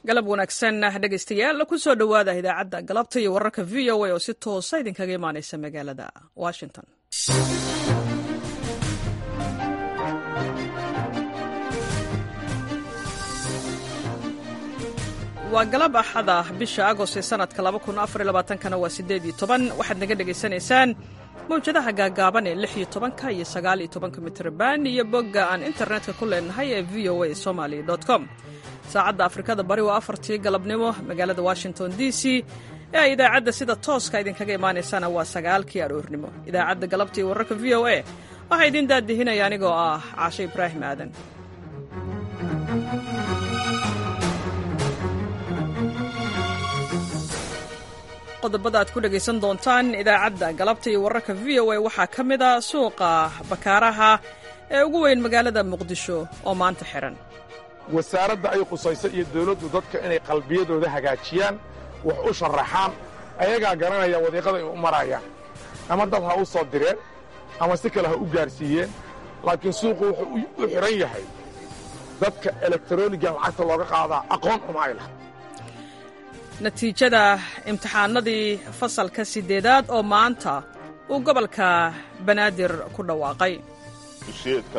galab wanaagsan dhegaystayaal ku soo dhowaada idaacadda galabta iyo wararka v o a oo si toosa idinkaga imaanaysa magaalada washington waa galab axada bisha agost ee sanadka kana waa sideed iyo toban waxaad naga dhegaysanaysaan mawjadaha gaagaaban ee lix iyo tobanka iyo sagaal iyo tobanka mitrban iyo bogga aan internetka ku leenahay ee v o a somaly com saacadda afrikada bari waa afartii galabnimo magaalada washington d c ee ay idaacadda sida tooska idinkaga imaanaysana waa sagaalkii aroornimo idaacadda galabta iyo wararka v o a waxaa idiin daadihinaya anigoo ah caashe ibraahim aadan qodobada aad ku dhegaysan doontaan idaacadda galabta iyo wararka v o a waxaa ka mid a suuqa bakaaraha ee ugu weyn magaalada muqdisho oo maanta xihan wasaaradda ay khusayso iyo dawladdu dadka inay qalbiyadooda hagaajiyaan wax u sharaxaan ayagaa garanaya wadiiqada ay u marayaan ama dad ha u soo direen ama si kale ha u gaarsiiyeen laakiin suuqu wuxuu u xidhan yahay dadka elektaroniga lacagta looga qaadaa aqoon uma ay laha natiijada imtixaanadii fasalka siddeedaad oo maanta uu gobolka banaadir ku dhawaaqay dusheedka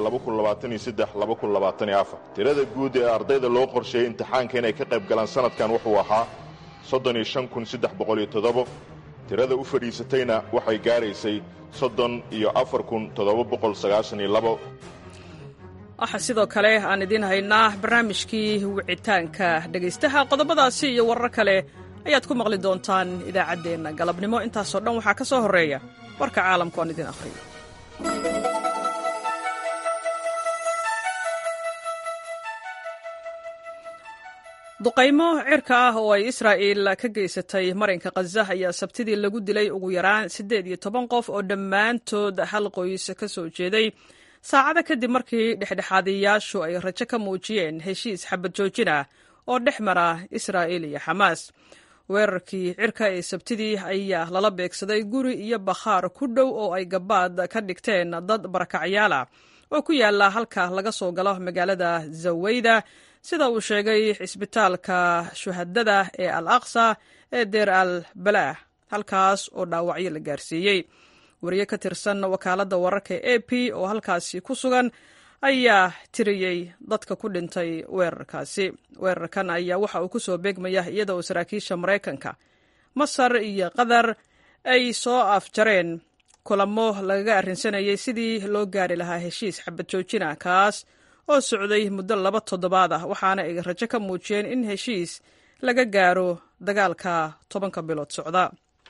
tirada guud ee ardayda loo qorsheeyey imtixaanka inay ka qayb galaan sannadkan wuxuu ahaa tirada u fadhiisatayna waxay gaaraysay waxaa sidoo kale aan idiin haynaa barnaamijkii wicitaanka dhegaystaha qodobadaasi iyo warar kale ayaad ku maqli doontaan idaacaddeenna galabnimo intaasoo dhan waxaa ka soo horreeya warka caalamku aan idiin akhriyo duqaymo cirka ah oo ay israa'iil ka geysatay marinka khaza ayaa sabtidii lagu dilay ugu yaraan siddeed iyo toban qof oo dhammaantood hal qoys ka soo jeeday saacada kadib markii dhexdhexaadiyayaashu ay rajo ka muujiyeen heshiis xabad joojin ah oo dhex mara israa'iil iyo xamaas weerarkii cirka ee sabtidii ayaa lala beegsaday guri iyo bakhaar ku dhow oo ay gabaad ka dhigteen dad barakacyaal ah oo ku yaala halka laga soo galo magaalada zaweyda sida uu sheegay cisbitaalka shuhadada ee al aqsa ee deer al balaah halkaas oo dhaawacyo la gaarsiiyey wariye ka tirsan wakaaladda wararka e p oo halkaasi ku sugan ayaa tiriyey dadka ku dhintay weerarkaasi weerarkan ayaa waxa uu ku soo beegmaya iyada oo saraakiisha maraykanka masar iyo qatar ay soo afjareen kulamo lagaga arrinsanayay sidii loo gaari lahaa heshiis xabad joojina kaas oo socday muddo laba toddobaad ah waxaana ay rajo ka muujiyeen in heshiis laga gaaro dagaalka tobanka bilood socda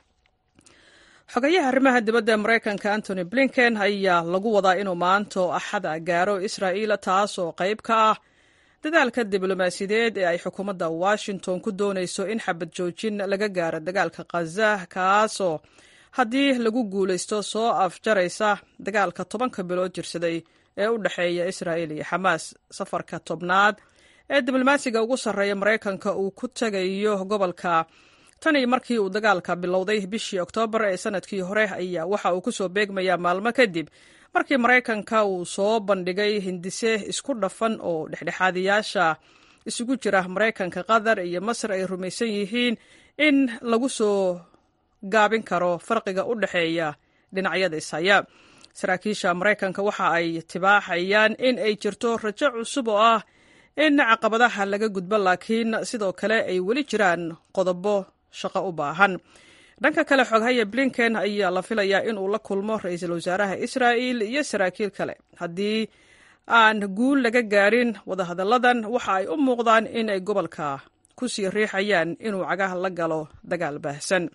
xogayaha arrimaha dibadda maraykanka antony blinken ayaa lagu wadaa inuu maanto axada gaaro israa'iil taas oo qayb ka ah dadaalka diblomaasiyadeed ee ay xukuumadda washington ku doonayso in xabad joojin laga gaaro dagaalka khaza kaasoo haddii lagu guulaysto soo afjaraysa dagaalka tobanka bilood jirsaday ee u dhexeeya israa'iil iyo xamaas safarka tobnaad ee diblomaasiga ugu sarreeya maraykanka uu ku tegayo gobolka tan iyo markii uu dagaalka bilowday bishii oktoobar ee sanadkii hore ayaa waxa uu ku soo beegmayaa maalmo kadib markii maraykanka uu soo bandhigay hindise isku dhafan oo dhexdhexaadiyaasha isugu jira maraykanka qatar iyo masar ay rumaysan yihiin in lagu soo gaabin karo farqiga u dhexeeya dhinacyada ishaya saraakiisha maraykanka waxa ay tibaaxayaan in ay jirto rajo cusub oo ah in caqabadaha laga gudbo laakiin sidoo kale ay weli jiraan qodobo shaqo u baahan dhanka kale xoghaya blinken ayaa la filayaa in uu la kulmo ra-iisul wasaaraha israa'il iyo saraakiil kale haddii aan guul laga gaarin wadahadalladan waxa ay u muuqdaan in ay gobolka ku sii riixayaan inuu cagaha la galo dagaal baahsan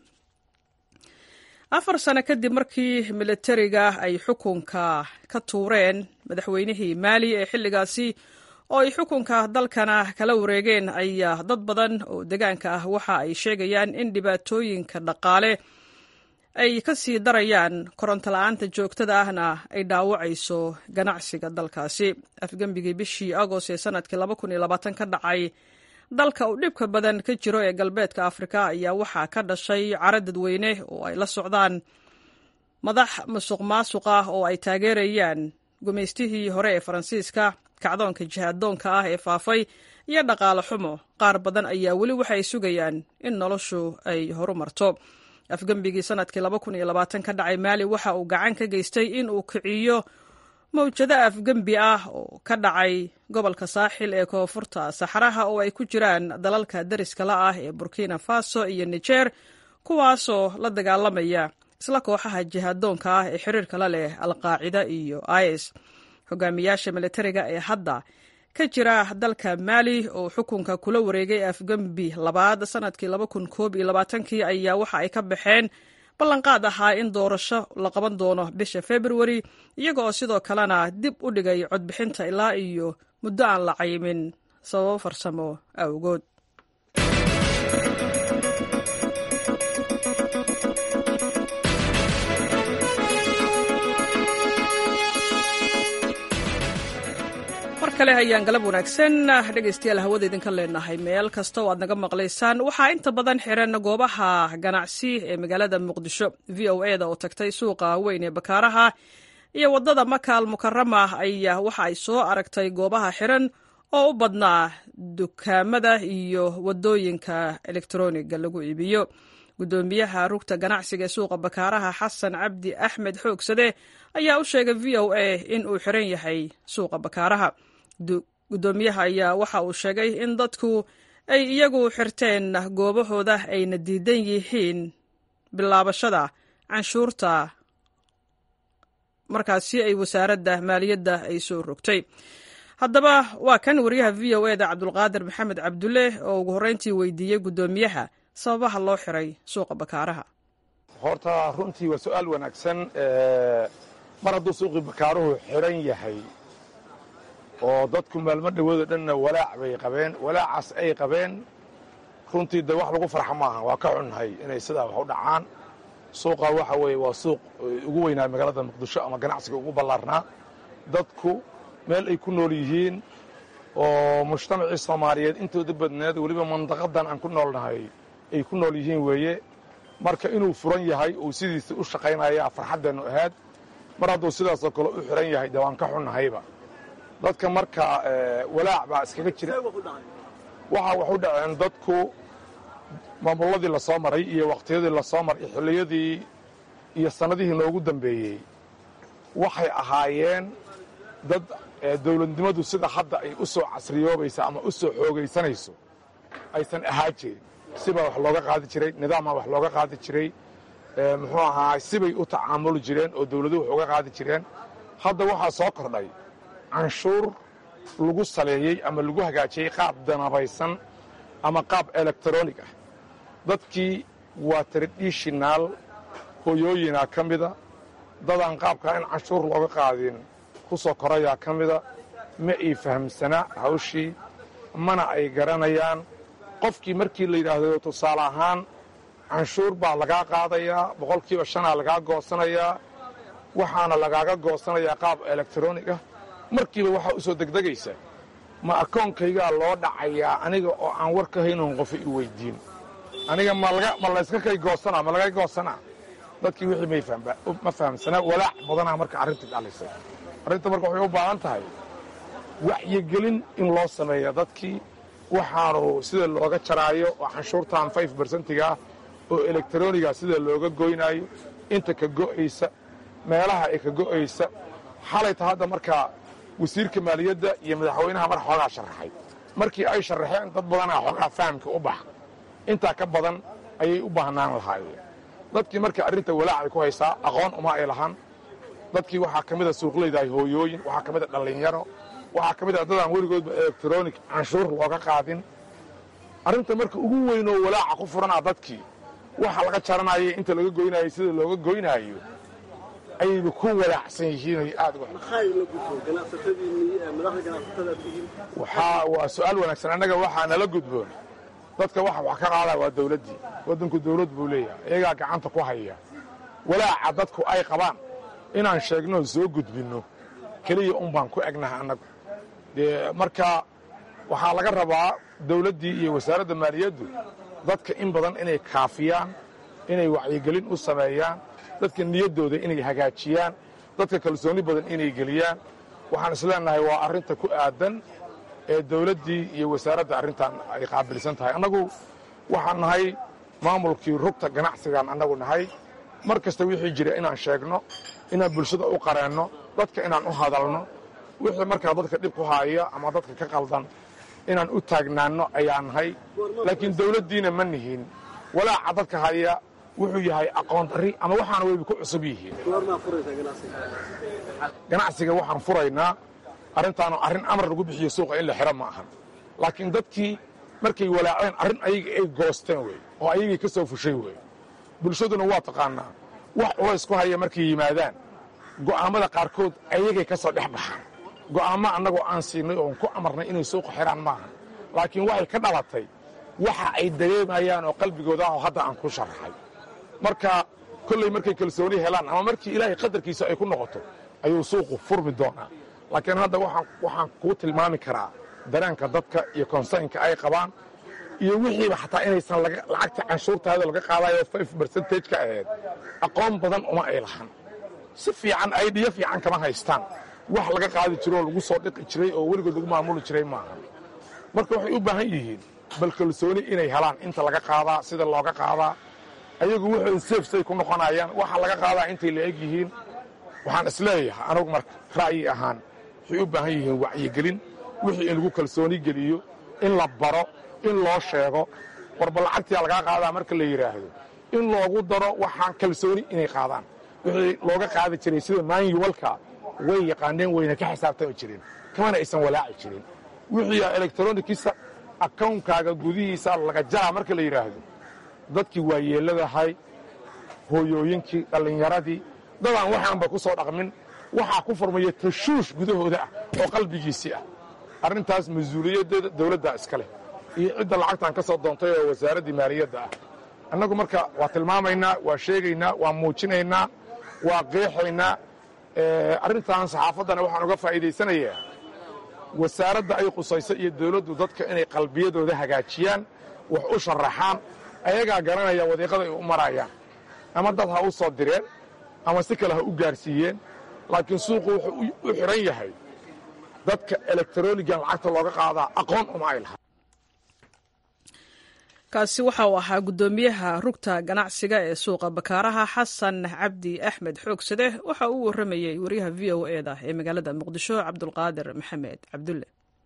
afar sano kadib markii militariga ay xukunka ka tuureen madaxweynihii maali ee xilligaasi oo ay xukunka dalkana kala wareegeen ayaa dad badan oo degaanka ah waxa ay sheegayaan in dhibaatooyinka dhaqaale ay ka sii darayaan koronto la-aanta joogtada ahna ay dhaawacayso ganacsiga dalkaasi afgembigii bishii agost ee sanadkii ka dhacay dalka uu dhibka badan ka jiro ee galbeedka afrika ayaa waxaa ka dhashay caro dadweyne oo ay la socdaan madax musuq maasuq ah oo ay taageerayaan gumaystihii hore ee faransiiska kacdoonka jihaaddoonka ah ee faafay iyo dhaqaale xumo qaar badan ayaa weli waxay sugayaan in noloshu ay horumarto afgembigii sanadkii ka dhacay maali waxa uu gacan ka geystay in uu kiciyo mawjado afgembi ah oo ka dhacay gobolka saaxil ee koonfurta saxaraha oo ay ku jiraan dalalka dariska la ah ee burkina faso iyo nijer kuwaasoo la dagaalamaya isla kooxaha jihaaddoonka ah ee xiriirka la leh alqaacida iyo is hogaamiyaasha militariga ee hadda ka jira dalka maali oo xukunka kula wareegay afgembi labaad sanadkii kii ayaa waxa ay ka baxeen ballanqaad ahaa in doorasho la qaban doono bisha februari iyaga oo sidoo kalena dib u dhigay codbixinta ilaa iyo muddo aan la cayimin sababo farsamo awgood mar kale ayaan galab wanaagsan dhegaystayaal hawada idinka leenahay meel kasta oo aad naga maqlaysaan waxaa inta badan xiran goobaha ganacsi ee magaalada muqdisho v o e da oo tagtay suuqa weyn ee bakaaraha iyo waddada makaal mukarama ayaa waxa ay soo aragtay goobaha xiran oo u badnaa dukaamada iyo waddooyinka elektroniga lagu iibiyo guddoomiyaha rugta ganacsiga ee suuqa bakaaraha xasan cabdi axmed xoogsade ayaa u sheegay v o a in uu xiran yahay suuqa bakaaraha guddoomiyaha ayaa waxa uu sheegay in dadku ay iyagu xirteen goobahooda ayna diidan yihiin bilaabashada canshuurta markaasi ay wasaaradda maaliyadda ay soo rogtay haddaba waa kan wariyaha v o eda cabdulqaadir maxamed cabdulle oo ugu horreyntii weydiiyey guddoomiyaha sababaha loo xiray suuqa bakaaraha horta runtii waa su-aal wanaagsan mar hadduu suuqii bakaaruhu xiran yahay oo dadku maalmo dhawoodo dhanna walaac bay qabeen walaacaas ay qabeen runtii de wax lagu farxa maaha waa ka xunnahay inay sidaa wax u dhacaan suuqa waxa weeye waa suuq ugu weynaa magaalada muqdisho ama ganacsiga ugu ballaarnaa dadku meel ay ku nool yihiin oo mujtamacii soomaaliyeed intooda badneed weliba mandaqadan aan ku noolnahay ay ku nool yihiin weeye marka inuu furan yahay uu sidiisa u shaqaynaya farxaddeennu ahaad mar hadduu sidaasoo kale u xiran yahay de waan ka xunnahayba dadka marka walaac baa iskaga jira waxaa wax u dhaceen dadku maamulladii la soo maray iyo wakhtiyadii la soo maray xilliyadii iyo sannadihii noogu dambeeyey waxay ahaayeen dad dawladnimadu sida hadda ay u soo casriyoobaysa ama u soo xoogaysanayso aysan ahaa jirin sibaa wax looga qaadi jiray nidaamaa wax looga qaadi jiray muxuu ahaa sibay u tacaamuli jireen oo dawladuhu wax uga qaadi jireen hadda waxaa soo kordhay canshuur lagu saleeyey ama lagu hagaajiyey qaab danabaysan ama qaab elektronig ah dadkii waa tradishinaal hoyooyinaa ka mida dadaan qaabkaa in canshuur looga qaadin ku soo korayaa ka mida ma ay fahamsanaa hawshii mana ay garanayaan qofkii markii la yidhaahdo tusaale ahaan canshuur baa lagaa qaadayaa boqolkiiba shanaa lagaa goosanayaa waxaana lagaaga goosanayaa qaab elektronig ah markiiba waxaa u soo degdegaysa ma akoonkaygaa loo dhacayaa aniga oo aan war ka haynon qofa i weyddiin aniga ma layska kay goosanaa ma laga goosanaa dadkii wixii ma fahamsanaa walaac badanaa marka arrintii dhalisay arrinta marka waxay u baahan tahay waxyigelin in loo sameeya dadkii waxaanu sida looga jaraayo oo canshuurtan five bersentigaah oo elektroniga sida looga goynaayo inta ka go'aysa meelaha ay ka go'aysa xalayta hadda markaa wasiirka maaliyadda iyo madaxweynaha mar xoogaa sharaxay markii ay sharaxeen dad badanaa xoogaa fahamka u baxa intaa ka badan ayay u baahnaan lahaayeen dadkii marka arrinta walaacay ku haysaa aqoon uma ay lahan dadkii waxaa ka mida suuqlaydahay hooyooyin waxaa ka mida dhallinyaro waxaa ka mid a dadaan weligoodba elektronig canshuur looga qaadin arrinta marka ugu weynoo walaaca ku furanaa dadkii waxa laga jaranaya inta laga goynaayo sida looga goynaayo ayayba ku walaacsan yihiin aad waa su-aal wanaagsan annaga waxaa nala gudboon dadka waxa wax ka qaadaya waa dawladdii waddanku dawlad buu leeyahay iyagaa gacanta ku haya walaaca dadku ay qabaan inaan sheegno soo gudbinno keliya un baan ku egnaha annagu dee marka waxaa laga rabaa dawladdii iyo wasaaradda maaliyaddu dadka in badan inay kaafiyaan inay wacyigelin u sameeyaan dadka niyaddooda inay hagaajiyaan dadka kalsooni badan inay geliyaan waxaan isleenahay waa arrinta ku aadan ee dawladdii iyo wasaaradda arrintan ay qaabilsan tahay annagu waxaan nahay maamulkii rugta ganacsigaan annagu nahay mar kasta wixii jira inaan sheegno inaan bulshada u qareenno dadka inaan u hadalno wixii markaa dadka dhib ku haaya ama dadka ka qaldan inaan u taagnaanno ayaa nahay laakiin dawladdiina ma nihin walaaca dadka haya wuxuu yahay aqoon darri ama waxaana wayba ku cusub yihiin ganacsiga waxaan furaynaa arrintaanu arrin amar lagu bixiyo suuqa in la xiro ma ahan laakiin dadkii markay walaaceen arrin ayaga ay goosteen wey oo ayagii ka soo fushay wey bulshaduna waa taqaannaa wax culays ku haya markay yimaadaan go'aammada qaarkood ayagay ka soo dhex baxaan go'aammo annagoo aan siinay oon ku amarnay inay suuqa xidhaan maaha laakiin waxay ka dhalatay waxa ay dareemayaan oo qalbigooda ah oo hadda aan ku sharaxay marka kolley markay kalsooni helaan ama markii ilaahay qadarkiisa ay ku noqoto ayuu suuqu furmi doonaa laakiin hadda waxaan kuu tilmaami karaa dareenka dadka iyo konsaynka ay qabaan iyo wixiiba xataa inaysan lacagta canshuurtaada laga qaadayo five bercentage ka ahayd aqoon badan uma ay lahan si fiican aydhiyo fiican kama haystaan wax laga qaadi jiro oo lagu soo dhiqi jiray oo weligood lagu maamuli jiray maaha marka waxay u baahan yihiin bal kalsooni inay helaan inta laga qaadaa sida looga qaadaa ayagu wuxuu seefsay ku noqonayaan waxa laga qaadaa intay la eg yihiin waxaan isleeyahay anugu marka ra'yi ahaan waxay u baahan yihiin wacyigelin wixii in lagu kalsooni geliyo in la baro in loo sheego warba lacagtiyaa lagaa qaadaa marka la yidhaahdo in loogu daro waxaan kalsooni inay qaadaan wixii looga qaadi jiray sida maanyuwalka way yaqaaneen wayna ka xisaabtami jireen kamana aysan walaaci jirin wixii elektronikiisa akawnkaaga gudihiisa laga jaraa marka la yidhaahdo dadkii waa yeeladahay hooyooyinkii dhallinyaradii dadaan waxaanba ku soo dhaqmin waxaa ku furmaya tashuush gudahooda ah oo qalbigiisii ah arrintaas mas-uuliyaddeeda dawladdaa iska leh iyo cidda lacagtaan ka soo doontay oo wasaaraddii maaliyadda ah annagu marka waa tilmaamaynaa waa sheegaynaa waa muujinaynaa waa qeexaynaa arrintan saxaafaddana waxaan uga faa'iidaysanayaa wasaaradda ay qusayso iyo dawladdu dadka inay qalbiyadooda hagaajiyaan wax u sharaxaan ayagaa garanaya wadiiqada ay u marayaan ama dad ha u soo direen ama si kale ha u gaarsiiyeen laakiin suuqu wuxuu u xidhan yahay dadka elektronigan lacagta looga qaadaa aqoon uma ay lahaa kaasi waxa uu ahaa guddoomiyaha rugta ganacsiga ee suuqa bakaaraha xasan cabdi axmed xoogsade waxa uu warramayey wariyaha v o e da ee magaalada muqdisho cabdulqaadir maxamed cabdulle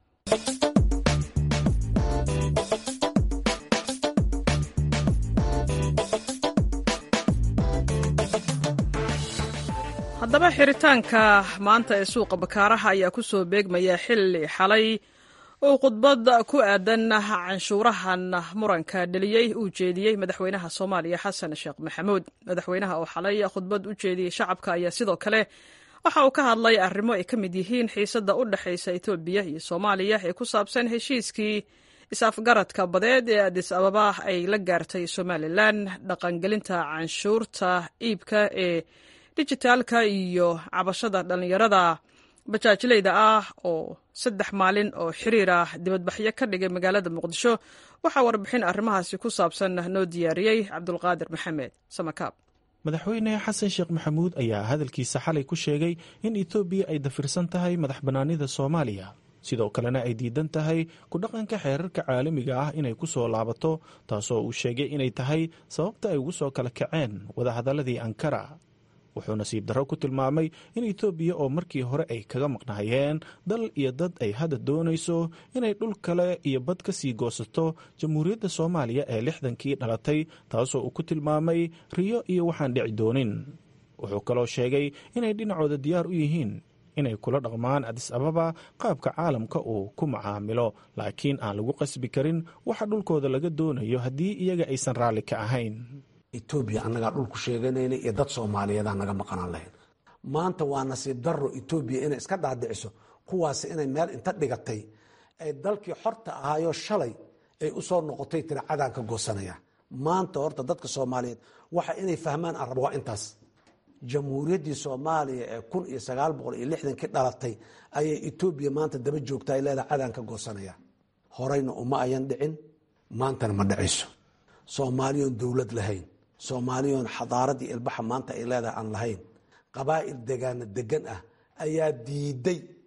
haddaba xiritaanka maanta ee suuqa bakaaraha ayaa ku soo beegmaya xilli xalay uu khudbad ku aadan canshuurahan muranka dheliyey uu jeediyey madaxweynaha soomaaliya xasan sheekh maxamuud madaxweynaha oo xalay khudbad u jeediyey shacabka ayaa sidoo kale waxa uu ka hadlay arrimo ay ka mid yihiin xiisadda u dhexaysa etoobiya iyo soomaaliya ee ku saabsan heshiiskii is-afgaradka badeed ee adis ababa ay la gaartay somalilan dhaqangelinta canshuurta iibka ee dijitaalka iyo cabashada dhallinyarada bajaajleyda ah oo saddex maalin oo xiriir ah dibadbaxyo ka dhigay magaalada muqdisho waxaa warbixin arrimahaasi ku saabsan noo diyaariyey cabdulqaadir maxamed samakaab madaxweyne xasan sheekh maxamuud ayaa hadalkiisa xalay ku sheegay in etoobiya ay dafirsan tahay madax bannaanida soomaaliya sidoo kalena ay diidan tahay ku dhaqanka xeerarka caalamiga ah inay ku soo laabato taasoo uu sheegay inay tahay sababta ay ugu soo kala kaceen wadahadaladii ankara wuxuu nasiib darro ku tilmaamay in etoobiya oo markii hore ay kaga maqnaayeen dal iyo dad ay hadda doonayso inay dhul kale iyo bad ka sii goosato jamhuuriyadda soomaaliya ee lixdankii dhalatay taasoo uu ku tilmaamay riyo iyo waxaan dhici doonin wuxuu kaloo sheegay inay dhinacooda diyaar u yihiin inay kula dhaqmaan adis ababa qaabka caalamka uu ku macaamilo laakiin aan lagu qasbi karin waxa dhulkooda laga doonayo haddii iyaga aysan raalli ka ahayn etoobiya annagaa dhulku sheeganayna iyo dad soomaaliyeedaan naga maqanaan lahayn maanta waa nasiib daro etoobiya inay iska dhaadhiciso kuwaasi inay meel inta dhigatay ay dalkii xorta ahaayo shalay ay u soo noqotay tira cadaan ka goosanaya maanta horta dadka soomaaliyeed waxa inay fahmaan aan rabo waa intaas jamhuuriyaddii soomaaliya ee kun iyo sagaal boqol iyo lixdankii dhalatay ayay etoobiya maanta daba joogta ay leedahay cadaan ka goosanaya horeyna uma ayan dhicin maantana ma dhicayso soomaaliyoon dowlad lahayn soomaaliyoon xadaaradii ilbaxa maanta ay leedahay aan lahayn qabaa'il degaana degan ah ayaa diiday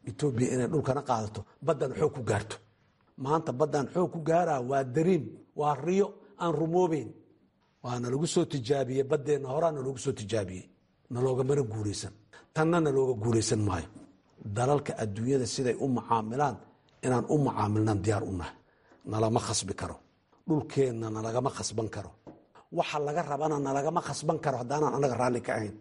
etoobiya inay dhulkana qaadato baddan xoog ku gaarto maanta baddan xoog ku gaaraa waa dariim waa riyo aan rumoobeyn waana lagu soo tijaabiyey baddeenna horaa naloogu soo tijaabiyey naloogamana guulaysan tanna nalooga guulaysan maayo dalalka adduunyada siday u mucaamilaan inaan u mucaamilnaan diyaar u nahay nalama khasbi karo dhulkeenna nalagama khasban karo waxa laga rabana nalagama khasban karo haddaanaan annaga raalli ka ahayn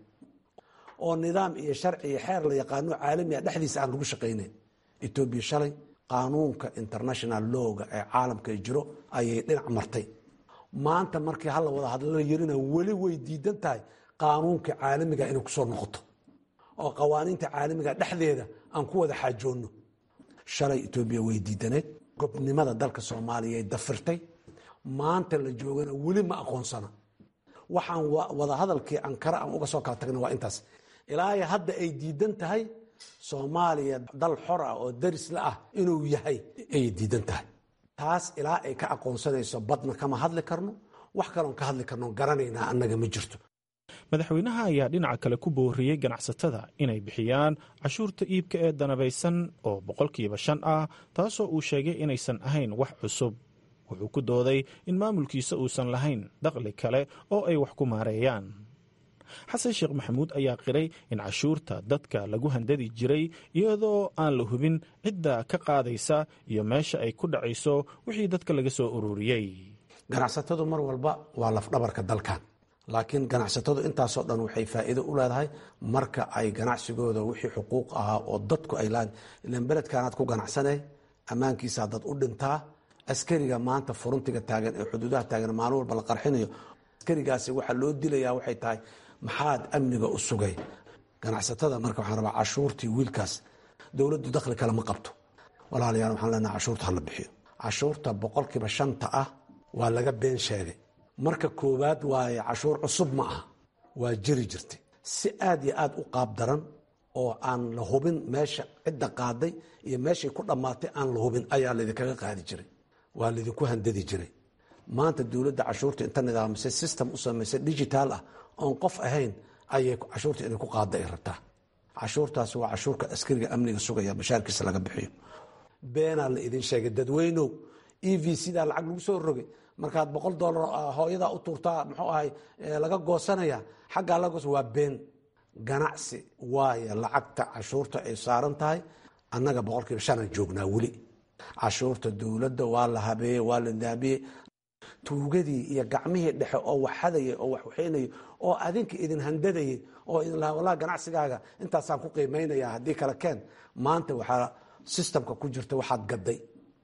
oo nidaam iyo sharci iyo xeer la yaqaano caalamiga dhexdiisa aan lagu shaqaynayn etoobiya shalay qaanuunka international lowga ee caalamka jiro ayay dhinac martay maanta markii hala wada hadlala yarina weli way diidan tahay qaanuunka caalamiga inay kusoo noqoto oo qawaaniinta caalamiga dhexdeeda aan ku wada xaajoonno shalay etoobiya way diidaneed gobnimada dalka soomaaliya ay dafirtay maanta la joogana weli ma aqoonsana waxaan wada hadalkii ankara aan uga soo kala tagna waa intaas ilaa hadda ay diidan tahay soomaaliya dal xor ah oo darisla ah inuu yahay ayay diidan tahay taas ilaa ay ka aqoonsanayso badna kama hadli karno wax kaloon ka hadli karno garanaynaa annaga ma jirto madaxweynaha ayaa dhinaca kale ku booriyey ganacsatada inay bixiyaan cashuurta iibka ee danabaysan oo boqolkiiba shan ah taasoo uu sheegay inaysan ahayn wax cusub wuxuu ku dooday in maamulkiisa uusan lahayn daqli kale oo ay wax ku maareeyaan xasan sheekh maxamuud ayaa qiray in cashuurta dadka lagu handadi jiray iyadoo aan la hubin cidda ka qaadaysa iyo meesha ay ku dhacayso wixii dadka laga soo ururiyey ganacsatadu mar walba waa lafdhabarka dalkan laakiin ganacsatadu intaasoo dhan waxay faa'iido u leedahay marka ay ganacsigooda wixii xuquuq ahaa oo dadku ay lahayn ilan beledkaanaad ku ganacsanay ammaankiisaa dad u dhintaa askariga maanta furuntiga taagan ee xuduudaha taagan maalin walba la qarxinayo askarigaasi waxaa loo dilayaa waxay tahay maxaad amniga u sugay ganacsatada marka waxaan rabaa cashuurtii wiilkaas dowladdu dakhli kale ma qabto walaalayaal waxaan leenaha cashuurta hala bixiyo cashuurta boqolkiiba shanta ah waa laga been sheegay marka koowaad waaye cashuur cusub ma aha waa jiri jirtay si aad iyo aad u qaab daran oo aan la hubin meesha cidda qaaday iyo meeshay ku dhammaatay aan la hubin ayaa laydinkaga qaadi jiray waa laydinku handadi jiray maanta dowladda cashuurta inta nidaamisay system u samaysay digitaal ah oon qof ahayn ayay cashuurta inay ku qaada ay rabtaa cashuurtaasi waa cashuurka askariga amniga sugaya bashaarkiisa laga bixiyo beenaa la idin sheegay dadweynow e v cdaa lacag lagu soo rogay markaad boqol dolar hooyadaa u tuurtaa muxuu ahay laga goosanaya xaggaa laga goosa waa been ganacsi waayo lacagta cashuurta ay saaran tahay annaga boqolkiiba shanaan joognaa weli cashuurta dowladda waa la habeeyey waa la daabiyey tuugadii iyo gacmihii dhexe oo wax hadayay oo wax waxaynayay oo adinka idin handadayay oo idin lahaa wallahi ganacsigaaga intaasaan ku qiimaynaya haddii kale keen maanta waxaa systemka ku jirta waxaad gaday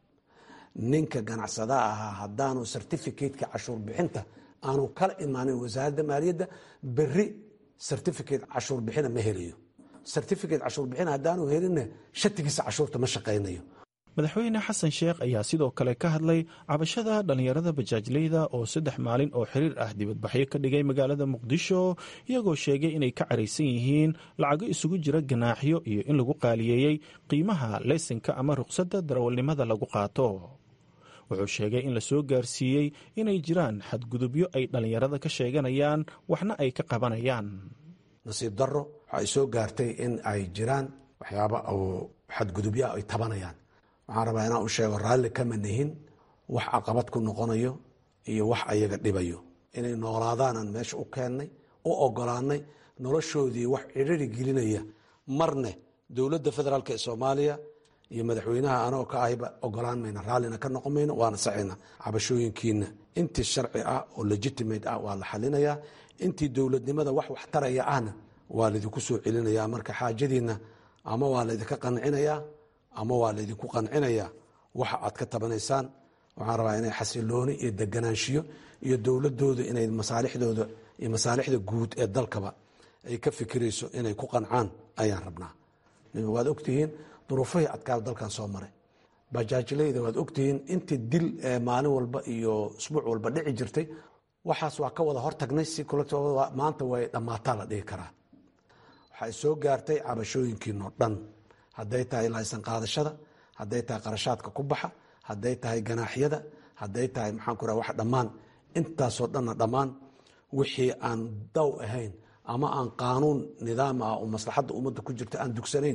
ninka ganacsadaha ahaa haddaanu certificateka cashuur bixinta aanu kala imaanin wasaaradda maaliyadda beri certificate cashuur bixina ma helayo certificate cashuur bixin haddaanu helinna shatigiisa cashuurta ma shaqaynayo madaxweyne xasan sheekh ayaa sidoo kale ka hadlay cabashada dhallinyarada bajaajleyda oo saddex maalin oo xiriir ah dibadbaxyo ka dhigay magaalada muqdisho iyagoo sheegay inay ka caraysan yihiin lacago isugu jira ganaaxyo iyo in lagu qaaliyeeyey qiimaha leysinka ama ruqsadda darawalnimada lagu qaato wuxuu sheegay in la soo gaarsiiyey inay jiraan xadgudubyo ay dhallinyarada ka sheeganayaan waxna ay ka qabanayaan nasiib daro waxa ay soo gaartay in ay jiraan waxyaaba oo xadgudubyaa ay tabanayaan waxaan rabaa inaan u sheego raalli kama nihin wax caqabad ku noqonayo iyo wax ayaga dhibayo inay noolaadaanaan meesha u keennay u ogolaanay noloshoodii wax cidhiri gelinaya marne dowladda federaalk ee soomaaliya iyo madaxweynaha anagoo ka ahiba ogolaan mayna raallina ka noqon mayno waana sacayna cabashooyinkiina intii sharci ah oo legitimate ah waa la xalinayaa intii dowladnimada wax wax taraya ahna waa laydinku soo celinayaa marka xaajadiinna ama waa laydinka qancinayaa ama waa laydinku qancinayaa waxa aad ka tabanaysaan waxaan rabaa inay xasilooni iyo deganaanshiyo iyo dowladooda inay masaalixdooda iyo masaalixda guud ee dalkaba ay ka fikirayso inay ku qancaan ayaan rabnaa waad ogtihiin duruufahii adkaada dalkan soo maray bajaajleyda waad ogtihiin intii dil maalin walba iyo isbuuc walba dhici jirtay waxaas waa ka wada hortagnay si maanta way dhammaataa la dhihi karaa waxay soo gaartay cabashooyinkiinoo dhan hadday tahay laysan qaadashada hadday tahay qarashaadka ku baxa hadday tahay ganaaxyada hadday tahay maxaan ku wax dhammaan intaasoo dhanna dhammaan wixii aan daw ahayn ama aan qaanuun nidaam ah oo maslaxadda ummadda ku jirta aan dugsanayn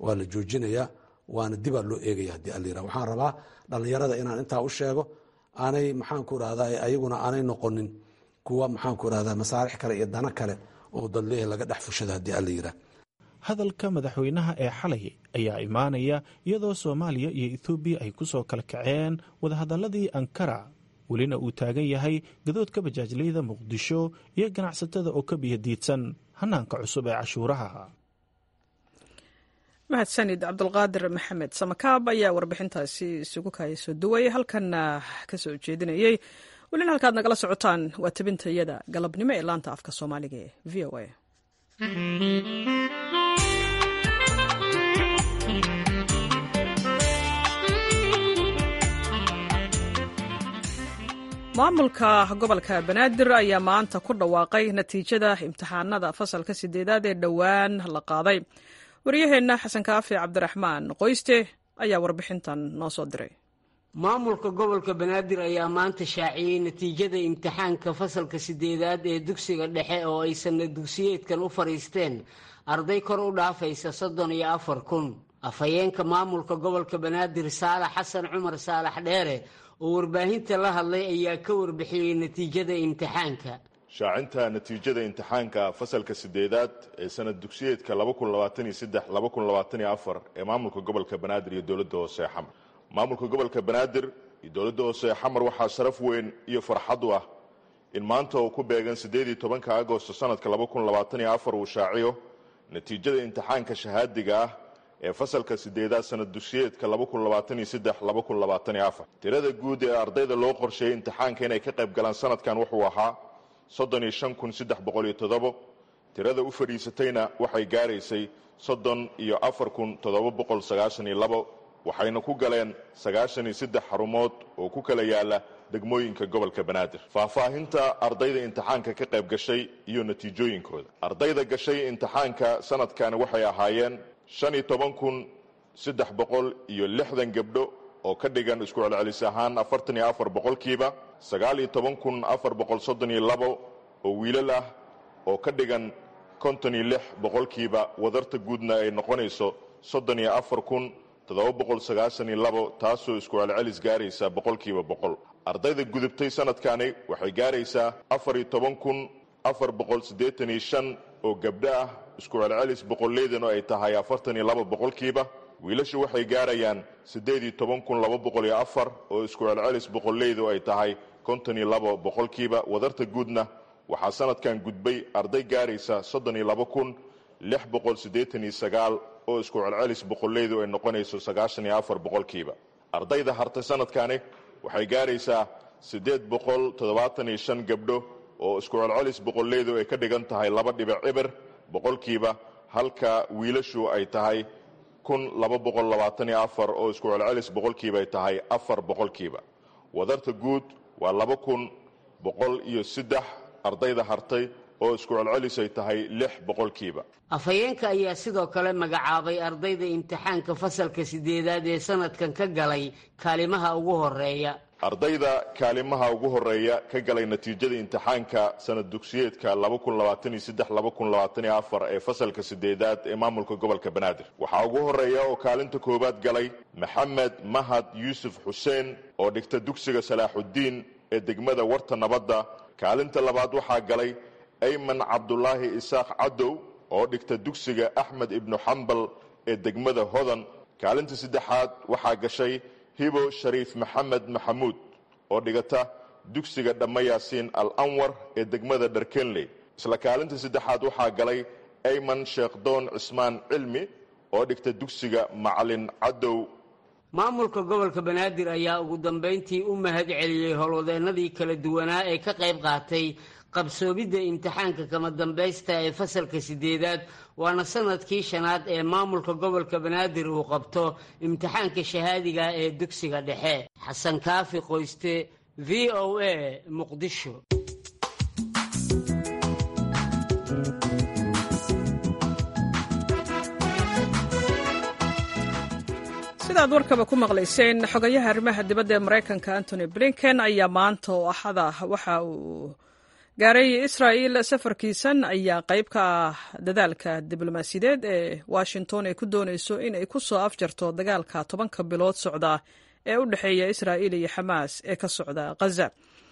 waa la joojinayaa waana dibaa loo eegaya haddii allayira waxaan rabaa dhallinyarada inaan intaa u sheego aanay maxaanku irahdaa ayaguna aanay noqonin kuwa maxaanku irahdaa masaarix kale iyo dano kale oo dadleeh laga dhex fushado haddii allayira hadalka madaxweynaha ee xalay ayaa imaanaya iyadoo soomaaliya iyo ethoobiya ay ku soo kala kaceen wadahadaladii ankara welina uu taagan yahay gadoodka bajaajlayda muqdisho iyo ganacsatada oo ka biyadiidsan hanaanka cusub ee cashuuraha mahadsanid cabdulqaadir maxamed samakaab ayaa warbixintaasi isugu kaaya soo duway halkanna ka soo jeedinayey welina halkaad nagala socotaan waa tabinta iyada galabnimo ee laanta afka soomaaliga ee v o a maamulka gobolka banaadir ayaa maanta ku dhawaaqay natiijada imtixaanada fasalka sideedaad ee dhowaan la qaaday waryaheenna xasan kaafi cabdiraxmaan qoyste ayaa warbixintan noo soo diray maamulka gobolka banaadir ayaa maanta shaaciyey natiijada imtixaanka fasalka sideedaad ee dugsiga dhexe oo ay sanna dugsiyeedkan u fadhiisteen arday kor u dhaafaysa soddon iyo afar kun afhayeenka maamulka gobolka banaadir saalax xasan cumar saalax dheere oo warbaahinta la hadlay ayaa ka warbixiyey natiijada imtixaanka shaacinta natiijada imtixaanka fasalka sideedaad ee sanad dugsiyeedka ee maamulka gobolka banaadir iyo dowladda hoose xamar maamulka gobolka banaadir iyo dowladda hoose xamar waxaa sharaf weyn iyo farxad u ah in maanta oo ku beegan tobanka agosto sanadka uu shaaciyo natiijada imtixaanka shahaadiga ah ee fasalka sideedaad sanad dugsiyeedka tirada guud ee ardayda loo qorsheeyey imtixaanka inay ka qayb galaan sanadkan wuxuu ahaa tirada u fadhiisatayna waxay gaaraysay waxayna ku galeen xarumood oo ku kala yaala degmooyinka gobolka banaadir faahfaahinta ardayda imtixaanka ka qayb gashay iyo natiijooyinkooda ardayda gashay imtixaanka sanadkani waxay ahaayeen iyo lixdan gabdho oo ka dhigan isku celcelis ahaan afartan iyo afar boqolkiiba sagaal iyo toban kun afar boqol soddon iyo labo oo wiilal ah oo ka dhigan konton iyo lix boqolkiiba wadarta guudna ay noqonayso soddon iyo afar kun toddoba boqol sagaashan iyo labo taasoo isku celcelis gaaraysa boqolkiiba boqol ardayda gudubtay sanadkani waxay gaaraysaa afar iyo toban kun afar boqol siddeetan iyo shan oo gabdho ah isku celcelis boqolleydanu ay tahay afartan iyo laba boqolkiiba wiilashu waxay gaarayaan siddeed iyo toban kun laba boqol iyo afar oo isku celcelis boqolleydu ay tahay konton iyo labo boqolkiiba wadarta guudna waxaa sanadkan gudbay arday gaaraysa soddon iyo laba kun lix boqol siddeetan iyo sagaal oo isku celcelis boqolleydu ay noqonayso sagaashan iyo afar boqolkiiba ardayda hartay sanadkani waxay gaaraysaa siddeed boqol toddobaatan iyo shan gabdho oo isku celcelis boqolleydu ay ka dhigan tahay laba dhibic cibir boqolkiiba halka wiilashu ay tahay kun laba boqol labaatan iyo afar oo isku celcelis boqolkiiba ay tahay afar boqolkiiba wadarta guud waa laba kun boqol iyo saddex ardayda hartay oo isku celcelis ay tahay lix boqolkiiba afhayeenka ayaa sidoo kale magacaabay ardayda imtixaanka fasalka sideedaad ee sanadkan ka galay kaalimaha ugu horeeya ardayda kaalimaha ugu horeeya ka galay natiijada imtixaanka sanad dugsiyeedka ee fasalka sideedaad ee maamulka gobolka banaadir waxaa ugu horeeya oo kaalinta koowaad galay maxamed mahad yuusuf xuseen oo dhigta dugsiga salaaxudiin ee degmada warta nabadda kaalinta labaad waxaa galay ayman cabdulaahi isaaq cadow oo dhigta dugsiga axmed ibnu xambal ee degmada hodan kaalinta saddexaad waxaa gashay hibo shariif maxamed maxamuud oo dhigata dugsiga dhamma yaasiin al anwar ee degmada dharkenley isla kaalinta saddexaad waxaa galay ayman sheekhdoon cismaan cilmi oo dhigta dugsiga macalin cadow maamulka gobolka banaadir ayaa ugu dambayntii u mahad celiyey howlwadeennadii kala duwanaa ee ka qayb qaatay qabsoomidda imtixaanka kama dambaysta ee fasalka sideedaad waana sanadkii shanaad ee maamulka gobolka banaadir uu qabto imtixaanka shahaadiga ee dugsiga dhexe xasan kaafi qoyste v o a muqdisho sidaad warkaba ku maqlayseen xogayaha arrimaha dibadda ee maraykanka antony blinken ayaa maanta oo axada waxa uu gaaray israa'il safarkiisan ayaa qayb ka ah dadaalka diblomaasiyadeed ee washington ay ku doonayso in ay ku soo afjarto dagaalka tobanka bilood socda ee u dhexeeya israa'iil iyo xamaas ee ka socda khaza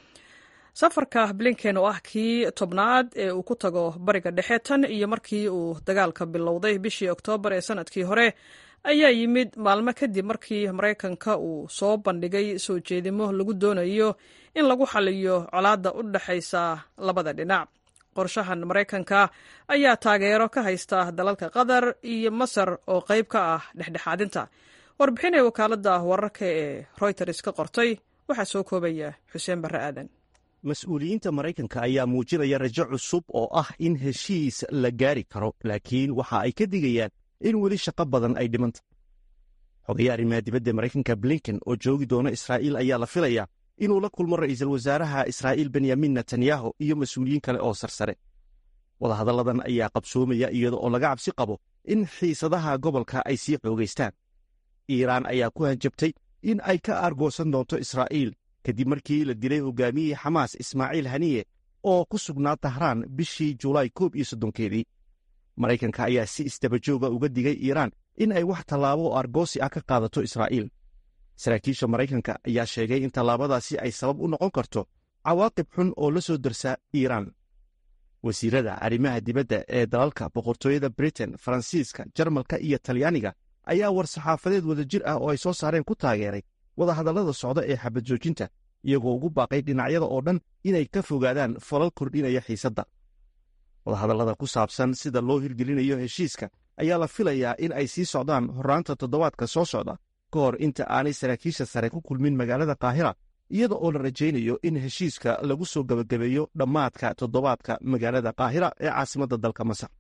safarka blinken oo ah kii tobnaad ee uu ku tago bariga dhexe tan iyo markii uu dagaalka bilowday bishii oktoobar ee sanadkii hore ayaa yimid maalmo kadib markii maraykanka uu soo bandhigay soo jeedimo lagu doonayo in lagu xaliyo colaadda u dhexaysa labada dhinac qorshahan maraykanka ayaa taageero ka haysta dalalka qatar iyo masar oo qayb ka ah dhexdhexaadinta warbixin ee wakaaladda wararka ee royters ka qortay waxaa soo koobaya xuseen barre aadan mas-uuliyiinta maraykanka ayaa muujinaya rajo cusub oo ah in heshiis la gaari karo laakiin waxa ay ka digayaan in weli shaqo badan ay dhimanta xogayaa arrimaha dibadda maraykanka blinken oo joogi doona israa'iil ayaa la filayaa inuu la kulmo ra'iisul wasaaraha israa'iil benyamin netanyahu iyo mas-uuliyiin kale oo sarsare wadahadalladan ayaa qabsoomaya iyada oo laga cabsi qabo in xiisadaha gobolka ay sii xoogaystaan iiraan ayaa ku hanjabtay in ay ka aargoosan doonto israa'iil kadib markii la dilay hogaamiyihii xamaas ismaaciil haniye oo ku sugnaa tahraan bishii julaay koob iyo soddonkeedii maraykanka ayaa si isdabajooga uga digay iiraan in ay wax tallaabo oo argoosi ah ka qaadato israa'iil saraakiisha maraykanka ayaa sheegay in tallaabadaasi ay sabab u noqon karto cawaaqib xun oo la soo darsa iiraan wasiirada arrimaha dibadda ee dalalka boqortooyada britain faransiiska jarmalka iyo talyaaniga ayaa war saxaafadeed wadajir ah oo ay soo saareen ku taageeray wadahadallada socda ee xabad joojinta iyagoo ugu baaqay dhinacyada oo dhan inay ka fogaadaan falal kordhinaya xiisadda wadahadallada ku saabsan sida loo hirgelinayo heshiiska ayaa la filayaa in ay sii socdaan horraanta toddobaadka soo socda ka hor inta aanay saraakiisha sare ku kulmin magaalada kaahira iyada oo la rajaynayo in heshiiska lagu soo gebagabeeyo dhammaadka toddobaadka magaalada kaahira ee caasimadda dalka masar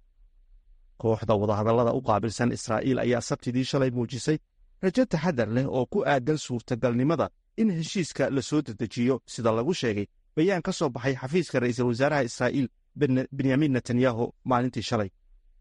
kooxda wadahadallada u qaabilsan israa'iil ayaa sabtidii shalay muujisay rajo taxadar leh oo ku aadan suurtagalnimada in heshiiska la soo dedejiyo sida lagu sheegay bayaan ka soo baxay xafiiska ra'iisul wasaaraha israa'iil benyamin netanyahu maalintii shalay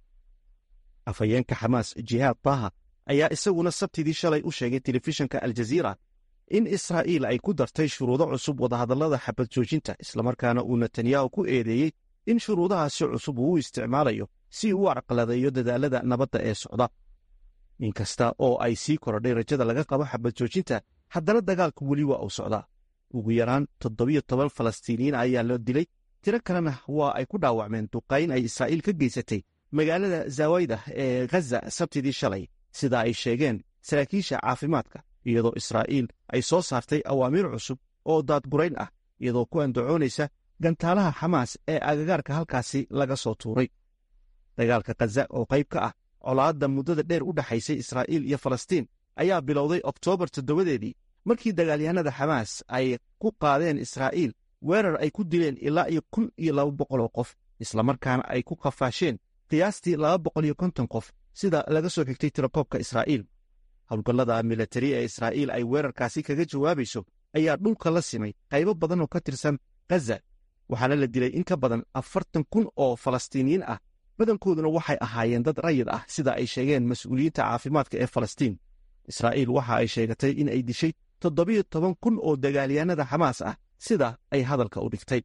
afhayeenka xamaas jihaad taha ayaa isaguna sabtidii shalay u sheegay telefishinka aljaziira in israa'iil ay ku dartay shuruudo cusub wadahadallada xabad joojinta islamarkaana uu netanyahu ku eedeeyey in shuruudahaasi cusub uu u isticmaalayo si uu u carqaladeeyo dadaalada nabadda ee socda inkasta oo ay sii korodhay rajada laga qabo xabad joojinta haddana dagaalku weli waa uu socdaa ugu yaraan toddobiyo toban falastiiniyiin ayaa la dilay tiro kalena waa ay ku dhaawacmeen duqayn ay israa'iil ka geysatay magaalada zawayda ee ghaza sabtidii shalay sida ay sheegeen saraakiisha caafimaadka iyadoo israa'iil ay soo saartay awaamiir cusub oo daadgurayn ah iyadoo ku andacoonaysa gantaalaha xamaas ee agagaarka halkaasi laga soo tuuray dagaalka khaza oo qayb ka ah colaadda muddada dheer u dhexaysay israa'iil iyo falastiin ayaa bilowday oktoobar toddobadeedii markii dagaalyahanada xamaas ay ku qaadeen israa'iil weerar ay ku dileen ilaa iyo kun iyo laba boqoloo qof islamarkaana ay ku qafaasheen qiyaastii laba boqol iyo konton qof sida laga soo xigtay tirakoobka israa'iil howlgallada milatari ee israa'iil ay weerarkaasi kaga jawaabayso ayaa dhulka la simay qaybo badan oo ka tirsan khaza waxaana la dilay in ka badan afartan kun oo falastiiniyiin ah badankooduna waxay ahaayeen dad rayid ah sida ay sheegeen mas-uuliyiinta caafimaadka ee falastiin israa'iil waxa ay sheegatay in ay dishay toddobiyo toban kun oo dagaalyahanada xamaas ah sida ay hadalka u dhigtay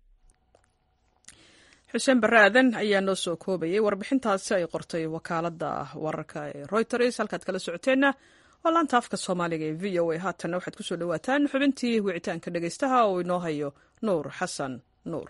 xuseen barre aadan ayaa noo soo koobayay warbixintaasi ay qortay wakaaladda wararka ee royters halkaad kala socoteenna waa laanta afka soomaaliga ee v o a haatanna waxaad ku soo dhowaataan xubintii wicitaanka dhegaystaha oo inoo hayo nuur xasan nuur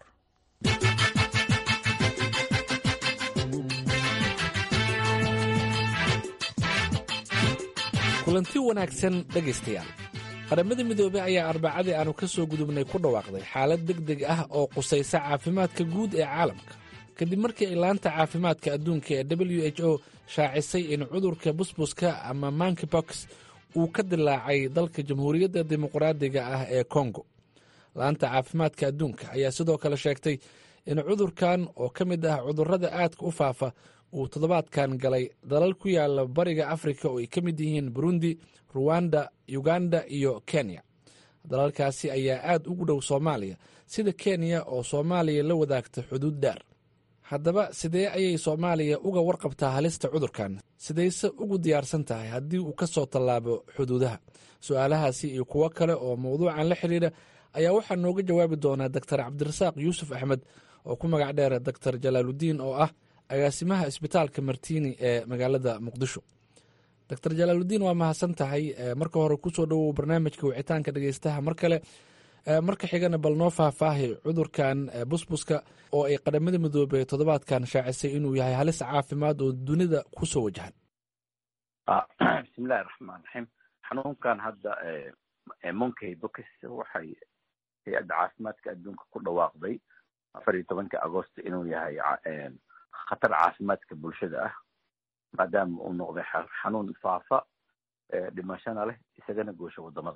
kulanti wanaagsan dhegaystayaal qaramada midoobey ayaa arbacadii aanu ka soo gudubnay ku dhawaaqday xaalad deg deg ah oo qusaysa caafimaadka guud ee caalamka kadib markii ay laanta caafimaadka adduunka ee w h o shaacisay in cudurka busbuska ama mankibox uu ka dilaacay dalka jamhuuriyadda dimuqraadiga ah ee kongo laanta caafimaadka adduunka ayaa sidoo kale sheegtay in cudurkan oo ka mid ah cudurrada aadka u faafa uu toddobaadkan galay dalal ku yaala bariga afrika oo ay ka mid yihiin burundi ruwanda uganda iyo kenya dalalkaasi ayaa aad ugu dhow soomaaliya sida kenya oo soomaaliya la wadaagta xuduud dheer haddaba sidee ayay soomaaliya uga warqabtaa halista cudurkan sidayse ugu diyaarsan tahay haddii uu ka soo tallaabo xuduudaha su-aalahaasi iyo kuwo kale oo mawduucan la xidhiidha ayaa waxaa nooga jawaabi doonaa doctor cabdirasaaq yuusuf axmed oo ku magac dheer doctor jalaaludiin oo ah agaasimaha isbitaalka martini ee magaalada muqdisho doctor jalaaludiin waa mahadsan tahay marka hore kusoo dhowow barnaamijka wicitaanka dhegeystaha mar kale marka xigana bal noo faahfaahi cudurkan busbuska oo ay qadhamada midoobey toddobaadkan shaacisay inuu yahay halis caafimaad oo dunida kusoo wajahan bismillahi raxmaan raxiim xanuunkan hadda monkey bokis waxay hay-adda caafimaadka adduunka ku dhawaaqday afar iyo tobanka agosto inuu yahay khatar caafimaadka bulshada ah maadaama uu noqday xanuun faafa dhimashana leh isagana goosha wadamada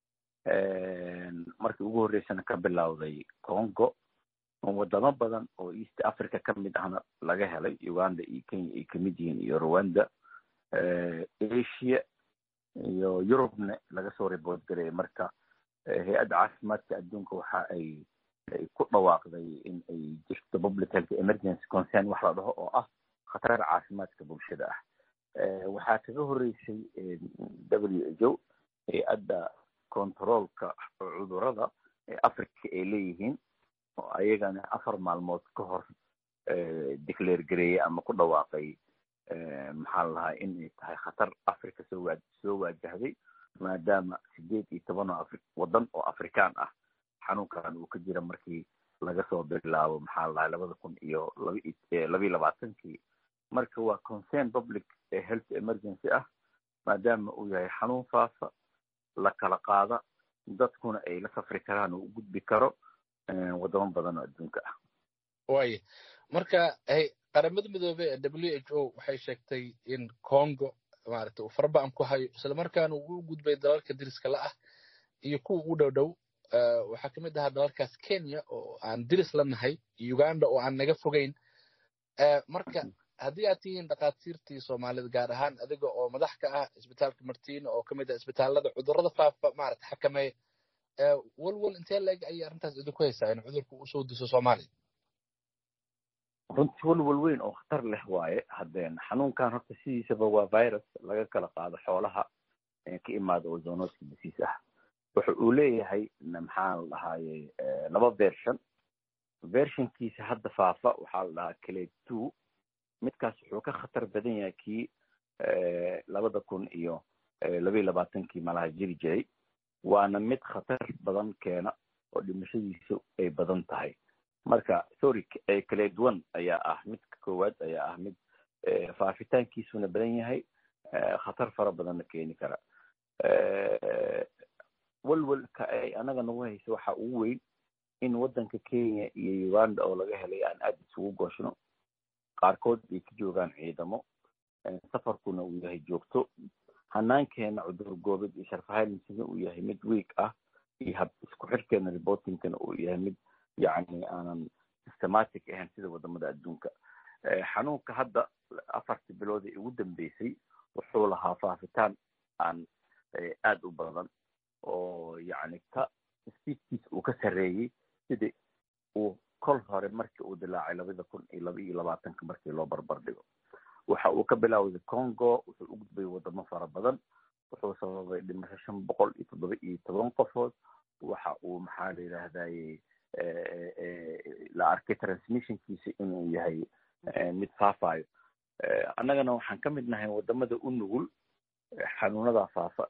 markii ugu horreysana ka bilowday congo wadamo badan oo east africa ka mid ahna laga helay uganda iyo kenya ay kamid yihiin iyo rwanda asia iyo eurubna laga soo report garaya marka hay-adda caafimaadka adduunka waxa ay ku dhawaaqday in ay jirto public health emergency concern wax la dhaho oo ah khatar caafimaadka bulshada ah waxaa kaga horreysay w h o hay-adda controolka cudurada ee africa ay leeyihiin oo ayagana afar maalmood ka hor declare gareeyey ama ku dhawaaqay maxaa la lahaa inay tahay khatar africa soo waa soo waajahday maadaama sideed iyo toban oo afri waddan oo afrikaan ah xanuunkan uu ka jira markii laga soo bilaabo maxaa la lahaa labada kun iyo labayo labaatankii marka waa concern public health emergency ah maadaama uu yahay xanuun faafa la kala qaada dadkuna ay la safri karaan oo u gudbi karo wadamo badan oo adduunka ah waaya marka qaramada midoobey ee w h o waxay sheegtay in congo maaragtay uu faraba-an ku hayo islamarkaana uu u gudbay dalalka diriska la ah iyo kuwa ugu dhow dhow waxaa kamid ahaa dalalkaas kenya oo aan diris la nahay uganda oo aan naga fogeyn marka haddii aad tihiin dhakhaatiirtii soomaalida gaar ahaan adiga oo madax ka ah isbitaalka martina oo kamid ah isbitaalada cudurada faafa maarata xakameeya walwal intee la-eg ayay arrintaas idinku haysaa in cudurku usoo diso soomaaliya runtii walwal weyn oo khatar leh waaye haddeen xanuunkan horta sidiisaba waa virus laga kala qaado xoolaha ka imaada oo zonoska disiis ah wuxa uu leeyahay maxaa la dhahaaye laba version versionkiisa hadda faafa waxaa la dhahaa clade two midkaas wuxuu ka khatar badan yahay kii labada kun iyo labaiyo labaatankii malaha jiri jiray waana mid khatar badan keena oo dhimashadiisu ay badan tahay marka sorry clade one ayaa ah midka koowaad ayaa ah mid faafitaankiisuna badan yahay khatar fara badanna keeni kara walwalka ay anaga nagu hayso waxa ugu weyn in waddanka kenya iyo uganda oo laga helay aan aada isugu gooshno qaarkood ay ka joogaan ciidamo safarkuna uu yahay joogto hanaankeena cudur goobid iyo sharfahaynsiga uu yahay mid week ah iyo hab isku xirkeena reportingkana uu yahay mid yacni aanan systematic ahayn sida wadamada adduunka xanuunka hadda afartii bilood ee ugu dambeysay wuxuu lahaa faafitaan aan aada u badan oo yacni ka spiidkiisa uu ka sarreeyey sidii uu kol hore markii uu dilaacay labada kun iyo laba iyo labaatanka markii loo barbar dhigo waxa uu ka bilaawday congo wuxuu u gudbay wadamo fara badan wuxuu sababay dhimasho shan boqol iyo toddoba iyo toban qofood waxa uu maxaa la yidhaahdaye la arkay transmissionkiisa inuu yahay mid faafayo annagana waxaan ka mid nahay wadamada u nugul xanuunada faafa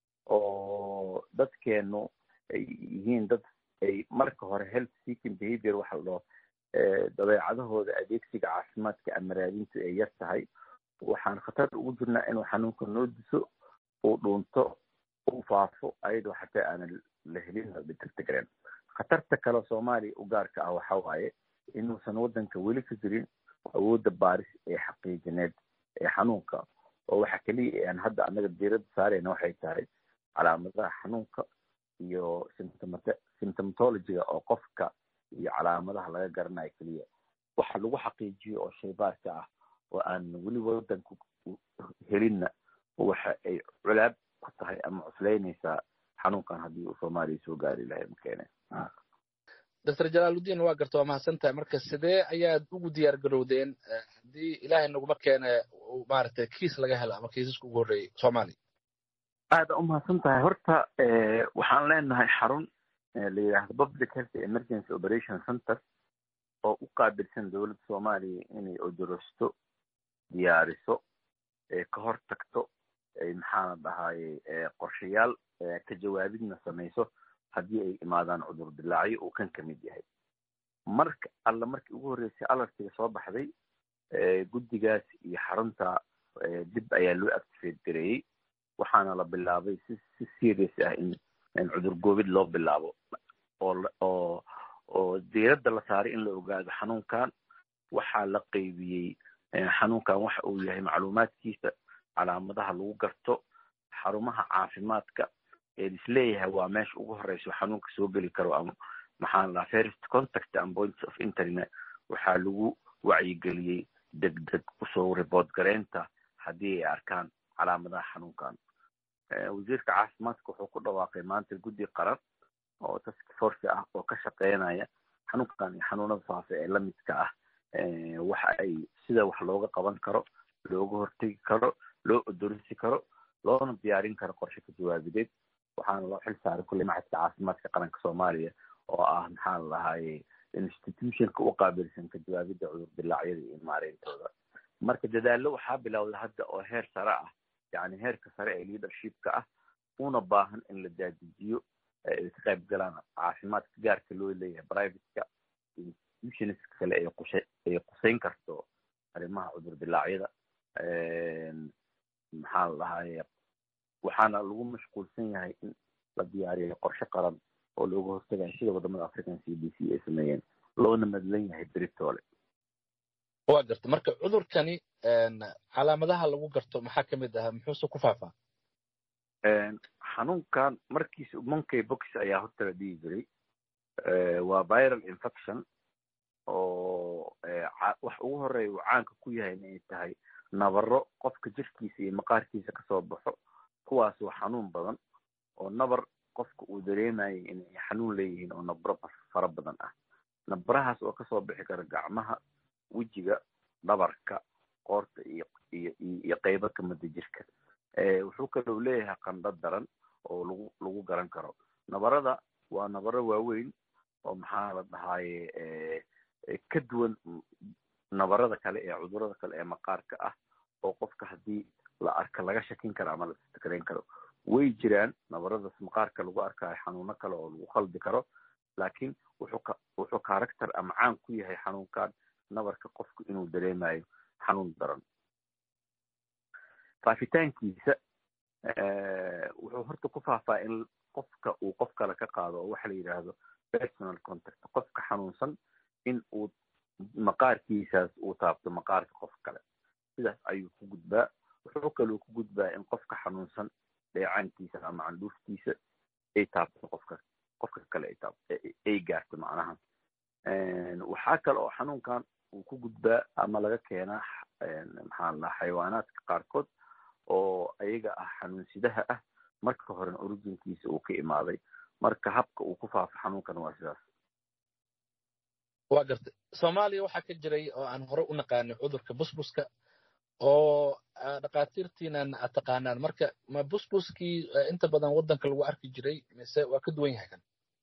oo dadkeenu ay yihiin dad ay marka hore health seeking behavior waxa la dhaho dabeecadahooda adeegsiga caafimaadka ama raadintu ay yar tahay waxaan khatar ugu jirnaa inuu xanuunka noo diso uu dhuunto uu faafo ayadoo xataa aanan la helin la degdegren khatarta kale soomaaliya u gaarka ah waxa waaye inuusan waddanka weli ka jirin awoodda baaris ee xaqiijineed ee xanuunka oo waxa keliya aan hadda annaga diiradda saarayna waxay tahay calaamadaha xanuunka iyo symptomatologiga oo qofka iyo calaamadaha laga garanayo keliya waxa lagu xaqiijiyo oo shaybaarka ah oo aan weli waddanka helinna waxa ay culaab ku tahay ama cuslaynaysaa xanuunkan haddii uu soomaaliya soo gaari lahay makeene doctor jalaaludiin waa garta waa mahadsan tahay marka sidee ayaad ugu diyaar garowdeen haddii ilaahay naguma keene maaragtay kiis laga helo ama kiisaska ugu horreeyay soomaaliya aada u mahadsan tahay horta waxaan leenahay xarun la yidhaahdo public health emergency operation center oo u qaabilsan dowladda soomaaliya inay odorosto diyaariso ka hor tagto maxaana dhahaye qorshayaal ka jawaabidna samayso haddii ay imaadaan cudur dilaacyo uu kan ka mid yahay marka alla markii ugu horreysay alartiga soo baxday guddigaas iyo xarunta dib ayaa loo activate gareeyey waxaana la bilaabay si si serious ah in in cudur goobid loo bilaabo oo oo oo diiradda la saaray in la ogaado xanuunkan waxaa la qeybiyey xanuunkan waxa uu yahay macluumaadkiisa calaamadaha lagu garto xarumaha caafimaadka ee isleeyahay waa meesha ugu horeyso xanuunka soo geli karo ama maxaan lahaa first contact and points of internet waxaa lagu wacyigeliyey degdeg kusoo report gareynta haddii ay arkaan calaamadaha xanuunkan wasiirka caafimaadka wuxuu ku dhawaaqay maanta guddi qaran oo task force ah oo ka shaqeynaya xanuunkan iyo xanuunada faafa ee lamidka ah waxa ay sida wax looga qaban karo looga hortegi karo loo odorisi karo loona diyaarin karo qorshe ka jawaabideed waxaana loo xil saaray kulley maxadka caafimaadka qaranka soomaaliya oo ah maxaa la lahaye institutionka u qaabilsan ka jawaabidda cudur dilaacyada iyo maareyntooda marka dadaallo waxaa bilowda hadda oo heer sare ah yani heerka sare ee leadershipka ah una baahan in la daadijiyo ay ka qayb galaan caafimaadka gaarka loo leeyahay privateka institutionska kale ay qushe ay quseyn karto arrimaha cudur dilaacyada maxaa la dhahaye waxaana lagu mashquulsan yahay in la diyaariyo qorshe qaran oo looga hortagayo sida wadamada african c d c ay sameeyeen loona madlan yahay beritoole waa garta marka cudurkani calaamadaha lagu garto maxaa ka mid ah muxuuse ku faafaa xanuunkan markiisa monkey box ayaa horta la dhihi jiray waa viral infection oo wax ugu horeeya uu caanka ku yahay inay tahay nabaro qofka jirkiisa iyo maqaarkiisa kasoo baxo kuwaas waa xanuun badan oo nabar qofka uu dareemayay inay xanuun leeyihiin oo nabro fara badan ah nabarahaas oo kasoo bixi kara gacmaha wejiga dhabarka qoorta iyo iyo iyo qeybo kamida jirka wuxuu kaloo leeyahay qandho daran oo lagu lagu garan karo nabarada waa nabaro waaweyn oo maxaa la dhahaye ka duwan nabarada kale ee cudurada kale ee maqaarka ah oo qofka haddii la arka laga shakin karo ama la istikreyn karo way jiraan nabaradaas maqaarka lagu arkayo xanuuno kale oo lagu khaldi karo laakiin wuxuu ka wuxuu character ama caan ku yahay xanuunkan nabarka qofku inuu dareemayo xanuun daran faafitaankiisa wuxuu horta ku faafaa in qofka uu qof kale ka qaado oo waxa la yidhaahdo personal contact qofka xanuunsan in uu maqaarkiisaas uu taabto maqaarka qof kale sidaas ayuu ku gudbaa wuxuu kaloo ku gudbaa in qofka xanuunsan dheecaankiisa ama candhuuftiisa ay taabto qofka qofka kale ay taabto ay gaarto macnaha waxaa kale oo xanuunkan uu ku gudbaa ama laga keenaa maxaa la xayawaanaadka qaarkood oo ayaga ah xanuunsidaha ah marka horena originkiisa uu ka imaaday marka habka uu ku faafo xanuunkan waa sidaas waa gartay soomaaliya waxaa ka jiray oo aan hore u naqaanay cudurka busbuska oo dhakhaatiirtiinan aad taqaanaan marka ma busbuskii inta badan waddanka lagu arki jiray mise waa ka duwan yahay kan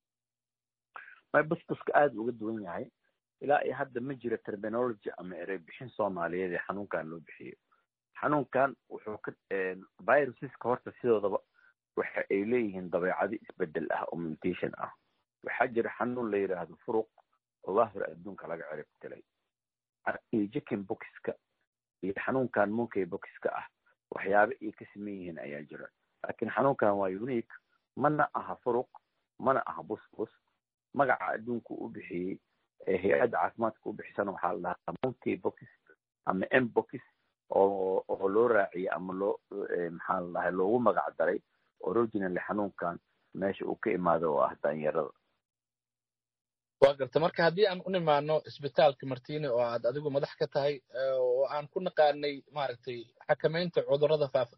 may busbuska aada uga duwan yahay ilaa iyo hadda ma jiro terminology ama erey bixin soomaaliyeed ee xanuunkan loo bixiyo xanuunkan wuxuu ka viruseska horta sidoodaba waxa ay leeyihiin dabeecado isbedel ah oo mutation ah waxaa jira xanuun la yidhaahdo furuq oo waa hore adduunka laga cirib tilay iyo jicken boxka iyo xanuunkan monkey boxka ah waxyaaba ay ka saman yihiin ayaa jira laakiin xanuunkan waa unique mana aha furuq mana aha busbus magaca adduunku u bixiyey ee hay-adda caafimaadka u bixisana waxaa la dhahaa monkey box ama m box oo oo loo raaciyey ama loo maxaa la dhahay loogu magac daray originally xanuunkan meesha uu ka imaado oo ah daanyarada waa garta marka haddii aan u nimaano isbitaalka martine oo aad adigu madax ka tahay oo aan ku naqaanay maaragtay xakamaynta cudurrada faafa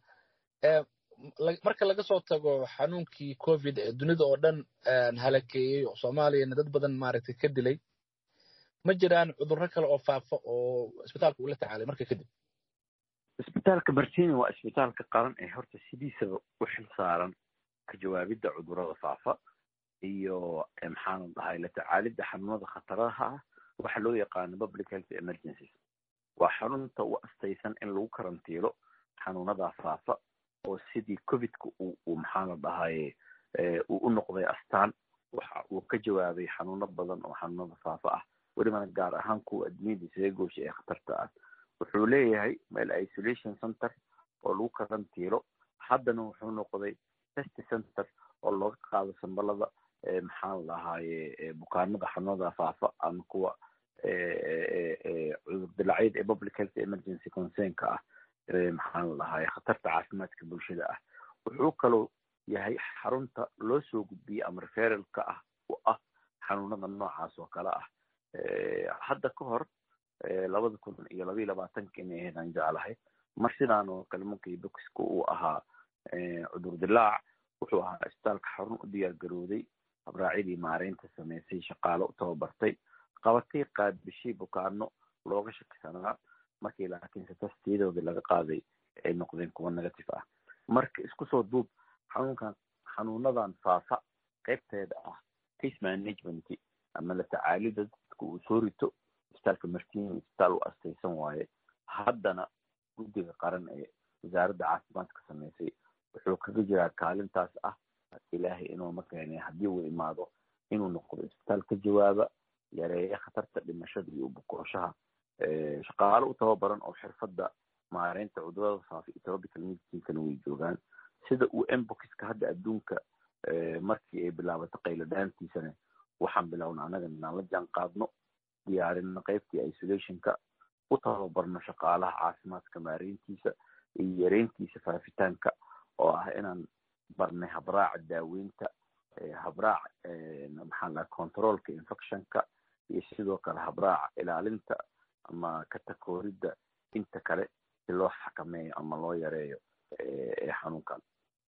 marka laga soo tago xanuunkii covid ee dunida oo dhan halakeeyey oo soomaaliyana dad badan maaragtay ka dilay ma jiraan cudurro kale oo faafa oo isbitaalka ula tacaalay marka kadib isbitaalka martini waa isbitaalka qaran ee horta sidiisaba u xil saaran ka jawaabidda cudurrada faafa iyo maxaana dhahay la tacaalidda xanuunada khataraha ah waxa loo yaqaano public health emergencies waa xarunta u astaysan in lagu karantiilo xanuunadaa faafa oo sidii covidka uu maxaa la dhahaye uu u noqday astaan waxa uu ka jawaabay xanuuno badan oo xanuunada faafa ah welibana gaar ahaan kuwa adduunyada isaga goosha ee khatarta ah wuxuu leeyahay meel isolation center oo lagu karantiilo haddana wuxuu noqday test center oo looga qaado sambalada maxaa la dhahaaye bukaanada xanuunada faafa ama kuwa cudur dilacyada ee public health emergency concernka ah maxaa la dhahaye khatarta caafimaadka bulshada ah wuxuu kaloo yahay xarunta loo soo gudbiyey ama referalka ah oo ah xanuunada noocaas oo kale ah hadda ka hor labada kun iyo labaiyo labaatanka inay ahayd aan jeclahay mar sidaan oo kale markii boxka uu ahaa cudur dilaac wuxuu ahaa isbitaalka xarun u diyaar garooday habraacyadii maareynta sameysay shaqaale u tababartay qabatay qaadbishay bukaano looga shakisanaa markii laakiinse tastiyadoodii laga qaaday ay noqdeen kuwa negative ah marka isku soo duub xanuunkan xanuunadan faafa qaybteeda ah case management ama la tacaalida dadka uu soo rito isbitaalka martiin isbitaal u astaysan waaye haddana guddiga qaran ee wasaaradda caafimaadka sameysay wuxuu kaga jiraa kaalintaas ah ilaahay inuu ma keenay haddii uu imaado inuu noqdo isbitaal ka jawaaba yareeya khatarta dhimashada iyo bukooshaha shaqaale u tababaran oo xirfadda maareynta cudurada faafa iyo tropical medicinkana way joogaan sida uu emboxka hadda adduunka markii ay bilaabatay qayladhaantiisana waxaan bilowna annaga inaan la jaan qaadno diyaarino qaybtii isolationka u tababarno shaqaalaha caafimaadka maareyntiisa iyo yareyntiisa faafitaanka oo ah inaan barnay habraaca daaweynta habraac maxaa laha controlka infectionka iyo sidoo kale habraaca ilaalinta ama katakooridda inta kale si loo xakameeyo ama loo yareeyo xanuunkan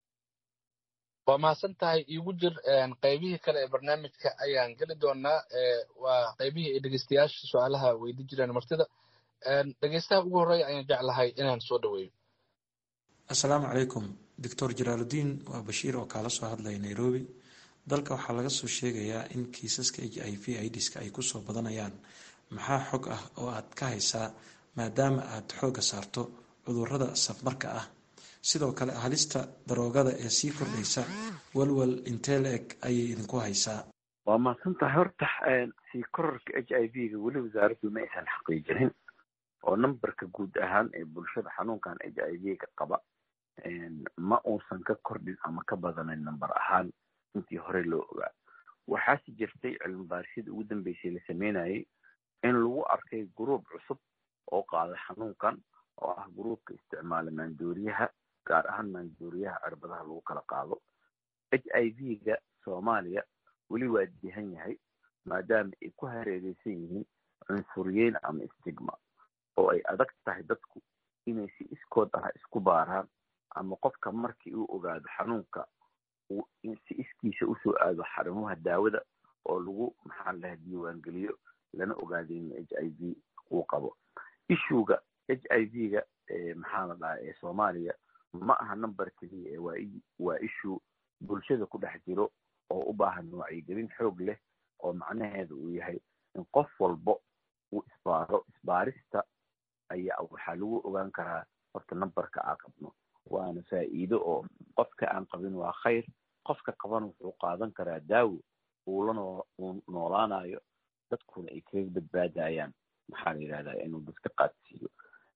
waa mahadsan tahay iigu jir qaybihii kale ee barnaamijka ayaan geli doonaa waa qaybihii ay dhegeystayaasha su-aalaha weydi jireen martida dhegeystaha ugu horreeya ayaan jeclahay inaan soo dhaweeyo assalaamu calaykum doctor jalaaludiin waa bashiir oo kaala soo hadlaya nairobi dalka waxaa laga soo sheegayaa in kiisaska h i v idiska ay kusoo badanayaan maxaa xog ah oo aad ka haysaa maadaama aad xoogga saarto cudurrada safmarka ah sidoo kale halista daroogada ee sii kordhaysa walwal intee la eg ayay idinku haysaa waa mahadsan tahay horta sii kororka h i v ga weli wasaaraddu ma aysan xaqiijinin oo numberka guud ahaan ee bulshada xanuunkan h i v ga qaba ma uusan ka kordhin ama ka badanin number ahaan intii hore loo ogaa waxaase jirtay cilmi baarisyada ugu dambeysay la sameynayay in lagu arkay gruub cusub oo qaaday xanuunkan oo ah gruubka isticmaala maandooriyaha gaar ahaan maandooriyaha cirbadaha lagu kala qaado h i v ga soomaaliya weli waa dihan yahay maadaama ay ku hareereysan yihiin cunsuriyeyn ama stigma oo ay adag tahay dadku inay si iskood ah isku baaraan ama qofka markii uu ogaado xanuunka si iskiisa usoo aado xarumaha daawada oo lagu maxaa laha diiwaangeliyo lana ogaado in h i v uu qabo ishuga h i v ga maxaa la dhaha ee soomaaliya ma aha number keliya ee waa issue bulshada ku dhex jiro oo u baahan wacyigelin xoog leh oo macnaheeda uu yahay in qof walbo uu isbaaro isbaarista ayaa waxaa lagu ogaan karaa horta numberka aan qabno waana faa'iido oo qofka aan qabin waa khayr qofka qaban wuxuu qaadan karaa daawo uu la uu noolaanayo dadkuna ay kaga badbaadayaan maxaa la yidhahdaa inuu dadka qaadsiiyo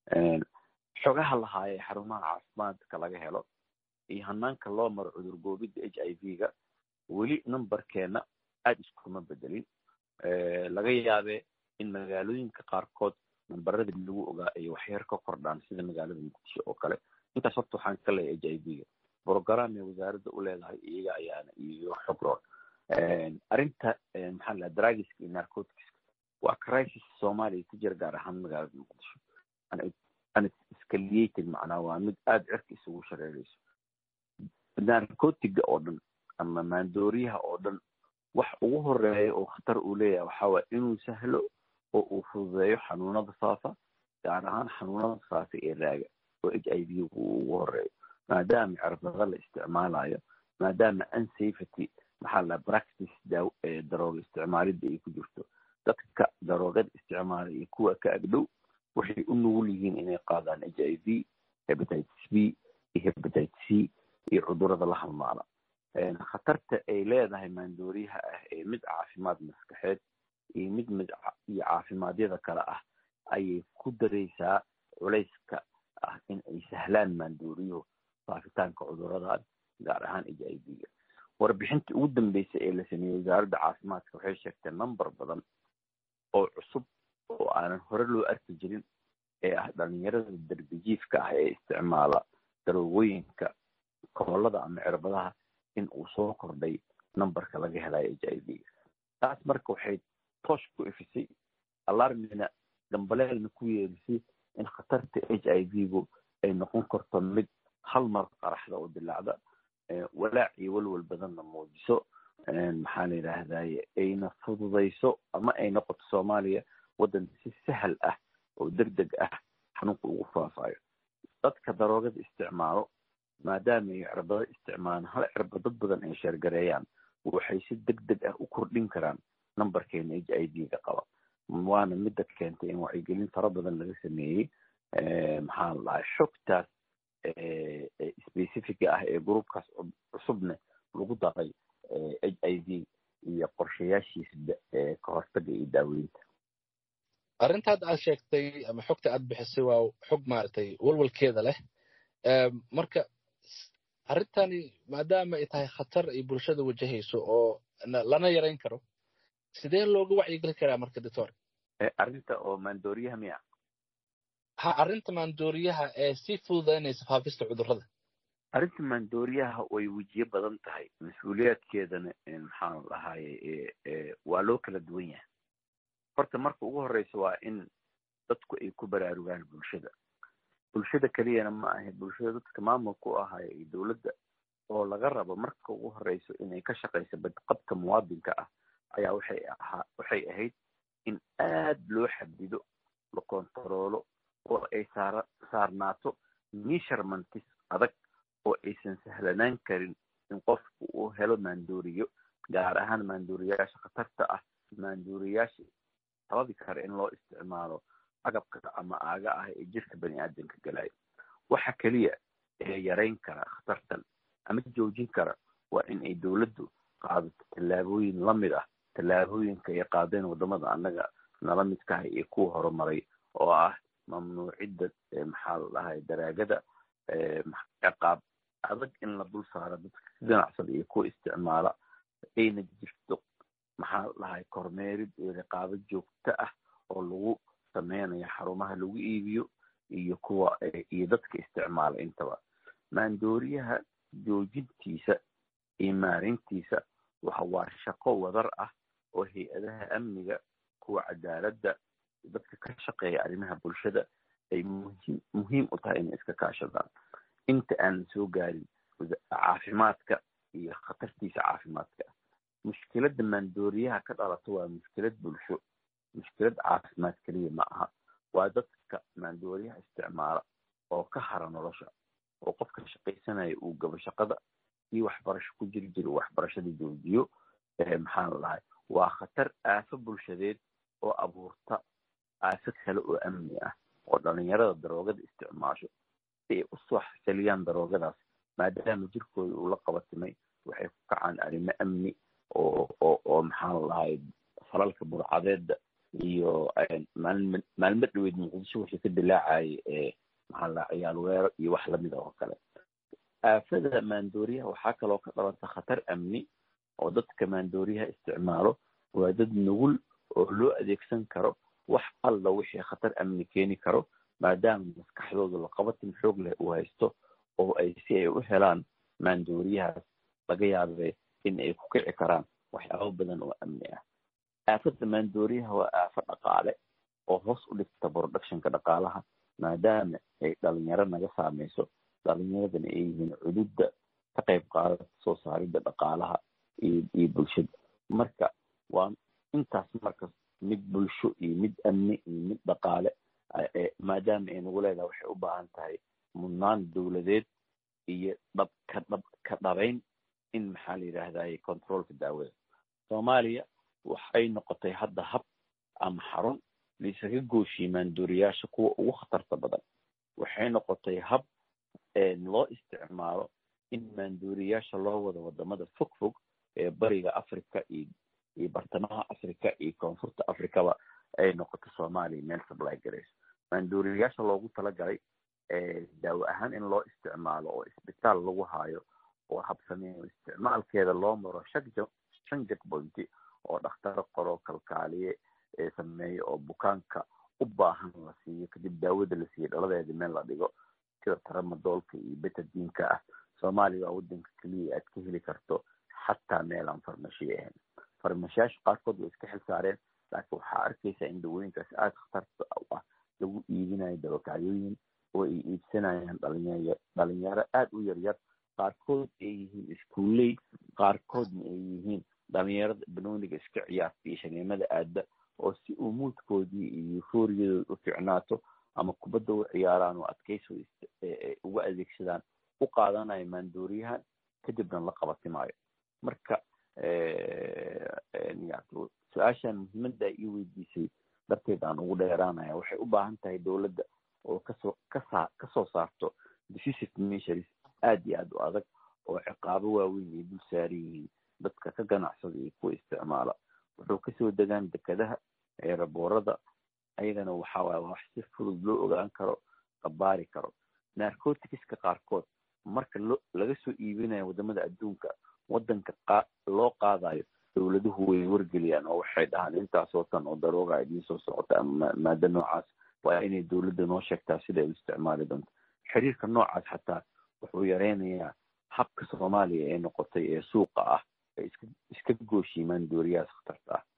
xogaha lahaayee xarumaha caafimaadka laga helo iyo hanaanka loo maro cudur goobidda h i v ga weli numberkeena aada iskuma bedelin laga yaabee in magaalooyinka qaarkood nambarada lagu ogaa ay waxyar ka kordhaan sida magaalada muqdisho oo kale intaas horta waxaan ka leeyahay h i v ga brogram ee wasaaradda u leedahay iyaga ayaana iyo xogroon arrinta maxaa la dragiska iyo narcoticska waa crisis soomaaliya ka jira gaar ahaan magaalada muqdisho unescalated macnaa waa mid aada cirka isugu shareerayso narcotiga oo dhan ama maandooriyaha oo dhan wax ugu horeeya oo khatar uu leeyahay waxaa waaya inuu sahlo oo uu fududeeyo xanuunada faafa gaar ahaan xanuunada faafa ee raaga oo h i v uu ugu horeeyo maadaama cirbada la isticmaalayo maadaama unsafety maxaa la practice darooga isticmaalidda ay ku jirto dadka daroogada isticmaala iyo kuwa ka agdhow waxay u nugul yihiin inay qaadaan h i v hebatitis b iyo hebatitis c iyo cudurada la halmaala khatarta ay leedahay maandooriyaha ah ee mid caafimaad maskaxeed iyo mid mid iyo caafimaadiyada kale ah ayay ku daraysaa culayska ah in ay sahlaan maandooriyuhu faafitaanka cuduradan gaar ahaan h i v-ga warbixintii ugu dambeysay ee la sameeyey wasaaradda caafimaadka waxay sheegtay number badan oo cusub oo aanan hore loo arki jirin ee ah dhalinyarada darbijiifka ah ee isticmaala daroogooyinka koolada ama cirbadaha in uu soo kordhay numberka laga helayo h i v taas marka waxay toosh ku ifisay alarmina dambaleelna ku yeerisay in khatarta h i v-gu ay noqon karto mid hal mar qaraxda oo dilaacda walaac iyo walwal badanna muujiso maxaa la yidhaahdaye ayna fududayso ama ay noqoto soomaaliya waddan si sahal ah oo deg deg ah xanuunka ugu faafayo dadka daroogada isticmaalo maadaama ay cirbado isticmaalaan hal cirba dad badan ay sheergareeyaan waxay si deg deg ah u kordhin karaan numberkeena h i v ga qaba waana midda keentay in wacyigelin fara badan laga sameeyey maxaa la dhahay xogtaas specifica ah ee groupkaas cusubne lagu daray h i v iyo qorshayaashiisa ka hortaga iyo daaweynta arrintaad aad sheegtay ama xogta aad bixisay waa xog maaragtay walwalkeeda leh marka arrintani maadaama ay tahay khatar ay bulshada wajahayso oo lana yarayn karo sidee looga wacyigeli karaa marka doctor arrinta oo maandooriyaha miya ha arrinta maandooriyaha ee sii fududaynaysa faafista cudurrada arrinta maandooriyaha way wejiyo badan tahay mas-uuliyaadkeedana maxaan dhahaye waa loo kala duwan yahay horta marka ugu horeysa waa in dadku ay ku baraarugaan bulshada bulshada keliyana ma ahe bulshada dadka maamulka u ahaya iyo dowladda oo laga rabo marka ugu horeyso inay ka shaqayso badqabka muwaadinka ah ayaa waxay ahaa waxay ahayd in aad loo xadido la kontaroolo oo ay saara saarnaato measurementis adag oo aysan sahlanaan karin in qofku uu helo maandooriyo gaar ahaan maandooriyayaasha khatarta ah maandooriyayaasha sababi kara in loo isticmaalo agabka ama aaga ah ee jirka bani aadamka galayo waxa keliya ee yarayn kara khatartan ama joojin kara waa in ay dowladdu qaadato tallaabooyin lamid ah tallaabooyinka ay qaadeen wadamada annaga nala midkahay iyo kuwa horumaray oo ah mamnuucidda maxaa la dhahay daraagada ciqaab adag in la dul saaro dadka si ganacsada iyo kuwa isticmaala ayna jirto maxaa la dhahay kormeerid iyo riqaabo joogto ah oo lagu sameynayo xarumaha lagu iibiyo iyo kuwa iyo dadka isticmaala intaba maandooriyaha joojintiisa iyo maarintiisa waxa waa shaqo wadar ah oo hay-adaha amniga kuwa cadaaladda dadka ka shaqeeya arrimaha bulshada ay muhiim muhiim u tahay inay iska kaashadaan inta aanan soo gaarin caafimaadka iyo khatartiisa caafimaadka mushkiladda maandooriyaha ka dhalato waa mushkilad bulsho mushkilad caafimaad keliya ma aha waa dadka maandooriyaha isticmaala oo ka hara nolosha oo qofka shaqaysanaya uu gabo shaqada iyo waxbarasho ku jiri jira waxbarashada joojiyo maxaa la dhahay waa khatar aafo bulshadeed oo abuurta aafo kale oo amni ah oo dhalinyarada daroogada isticmaasho si ay usoo xasiliyaan daroogadaas maadaama jirkooda uu la qabatimay waxay ku kacaan arrimo amni oo oo oo maxaa la dhahay falalka burcadeeda iyo maalm maalmo dhaweyd muqdisho wixii ka dilaacayay ee maxaa la dhahay ciyaal weero iyo wax lamida oo kale aafada maandooriyaha waxaa kaloo ka dhalanta khatar amni oo dadka maandooriyaha isticmaalo waa dad nugul oo loo adeegsan karo wax alla wixii khatar amni keeni karo maadaama maskaxdooda laqabatin xoog leh uu haysto oo ay si ay u helaan maandooriyahaas laga yaabe in ay ku kici karaan waxyaabo badan oo amni ah aafada maandooriyaha waa aafo dhaqaale oo hoos u dhigta productionka dhaqaalaha maadaama ay dhalinyaro naga saameyso dhalinyaradana ay yihiin cududda ka qayb qaadata soo saaridda dhaqaalaha iyo iyo bulshada marka waa intaas marka mid bulsho iyo mid amni iyo mid dhaqaale maadaama ay nagu leedahay waxay u baahan tahay mudnaan dowladeed iyo dhab ka dhab ka dhabayn in maxaa la yidhaahdaye controolka daawada soomaaliya waxay noqotay hadda hab ama xarun laisaga gooshiye maanduuriyaasha kuwa ugu khatarta badan waxay noqotay hab loo isticmaalo in maanduuriyaasha loo wado wadamada fog fog ee bariga africa iyo iyo bartamaha africa iyo koonfurta africaba ay noqoto soomaaliya meel supply garayso maanduuriyaasha loogu talagalay daawo ahaan in loo isticmaalo oo isbitaal lagu haayo oo habsameeyo isticmaalkeeda loo maro shag shan jagbointi oo dhakhtaro qoro kalkaaliye ee sameeyo oo bukaanka u baahan la siiyo kadib daawada la siiyo dhaladeeda meel la dhigo sida taramadoolka iyo betadiinka ah soomaaliya waa wadanka keliya aad ka heli karto xataa meel aan farmashiye ahayn farmashiyaasha qaarkood way iska xil saareen laakiin waxaa arkaysaa in dawooyinkaas aada khatarta u ah lagu iibinayo dabakacyooyin oo ay iibsanayaan dhalinyar dhalinyaro aada u yaryar qaarkood ay yihiin iskuuley qaarkoodna ay yihiin dhalinyarada banooniga iska ciyaarta iyo shaniimada aadda oo si uu muudkoodii iyo euforiyadooda u ficnaato ama kubadda u ciyaaraan oo adkayso uga adeegsadaan u qaadanayo maandooriyahan kadibna la qabatimaayo marka su-aashan muhiimadda ii weydiisay darteed aan ugu dheeraanaya waxay u baahan tahay dowladda oo kasoo kasa kasoo saarto decisive measures aada iyo aada u adag oo ciqaabo waaweyn ay dul saaran yihiin dadka ka ganacsada iyo kuwa isticmaala wuxuu kasoo degaan dekadaha eeraboorada ayagana waxa waye wax si fudud loo ogaan karo qabaari karo narcoticska qaarkood marka lo laga soo iibinayo wadamada adduunka wadanka qa loo qaadayo dowladuhu way wargeliyaan oo waxay dhahaan intaasoo tan oo darooga idiin soo socota ama maado noocaas waa inay dowladda noo sheegtaa sida ay u isticmaali doonto xiriirka noocaas xataa wuxuu yareynayaa habka soomaaliya ee noqotay ee suuqa ah ay iska iska gooshiimaan dooriyahaas khatarta ah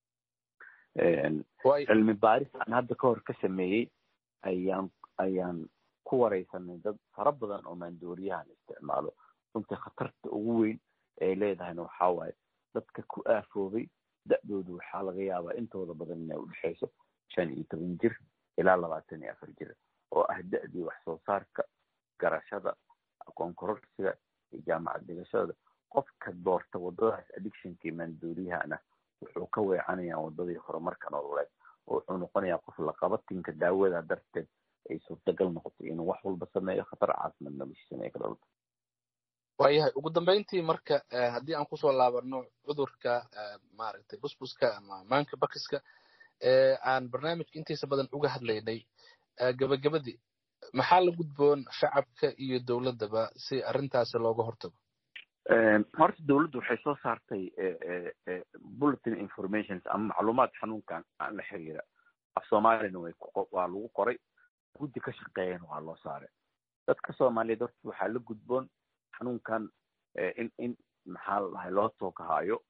cilmi baaris aan hadda ka hor ka sameeyey ayaan ayaan ku wareysanay dad fara badan oo maandooriyahan isticmaalo runtii khatarta ugu weyn ay leedahayna waxaa waaye dadka ku aafoobay da-doodu waxaa laga yaabaa intooda badan inay udhexeyso shan iyo toban jir ilaa labaatan iyo afar jir oo ah da-dii wax soo saarka garashada aqoon kororsiga iyo jaamacad dhigashada qofka doorta wadadaas addictionkii maandooriyahana wuxuu ka weecanayaa wadadii horumarka nololeed oo wuxuu noqonayaa qof laqabatinka daawada darteed ay suurtagal noqoto inuu wax walba sameeyo khatar caasimad noloshiisana ay ka dhalto waayahay ugu dambeyntii marka haddii aan kusoo laabano cudurka maaragtay busbuska ama maanka bakiska ee aan barnaamijka intiisa badan uga hadlaynay gabagabadii maxaa la gudboon shacabka iyo dowladdaba si arrintaasi looga hortago horta dowladdu waxay soo saartay bulletin informations ama macluumaad xanuunkan aan la xiriira af soomaaliyana way waa lagu qoray guddi ka shaqeeyana waa loo saaray dadka soomaaliyeed horta waxaa la gudboon xanuunkan in in maxaa la dhahay loo toogahaayo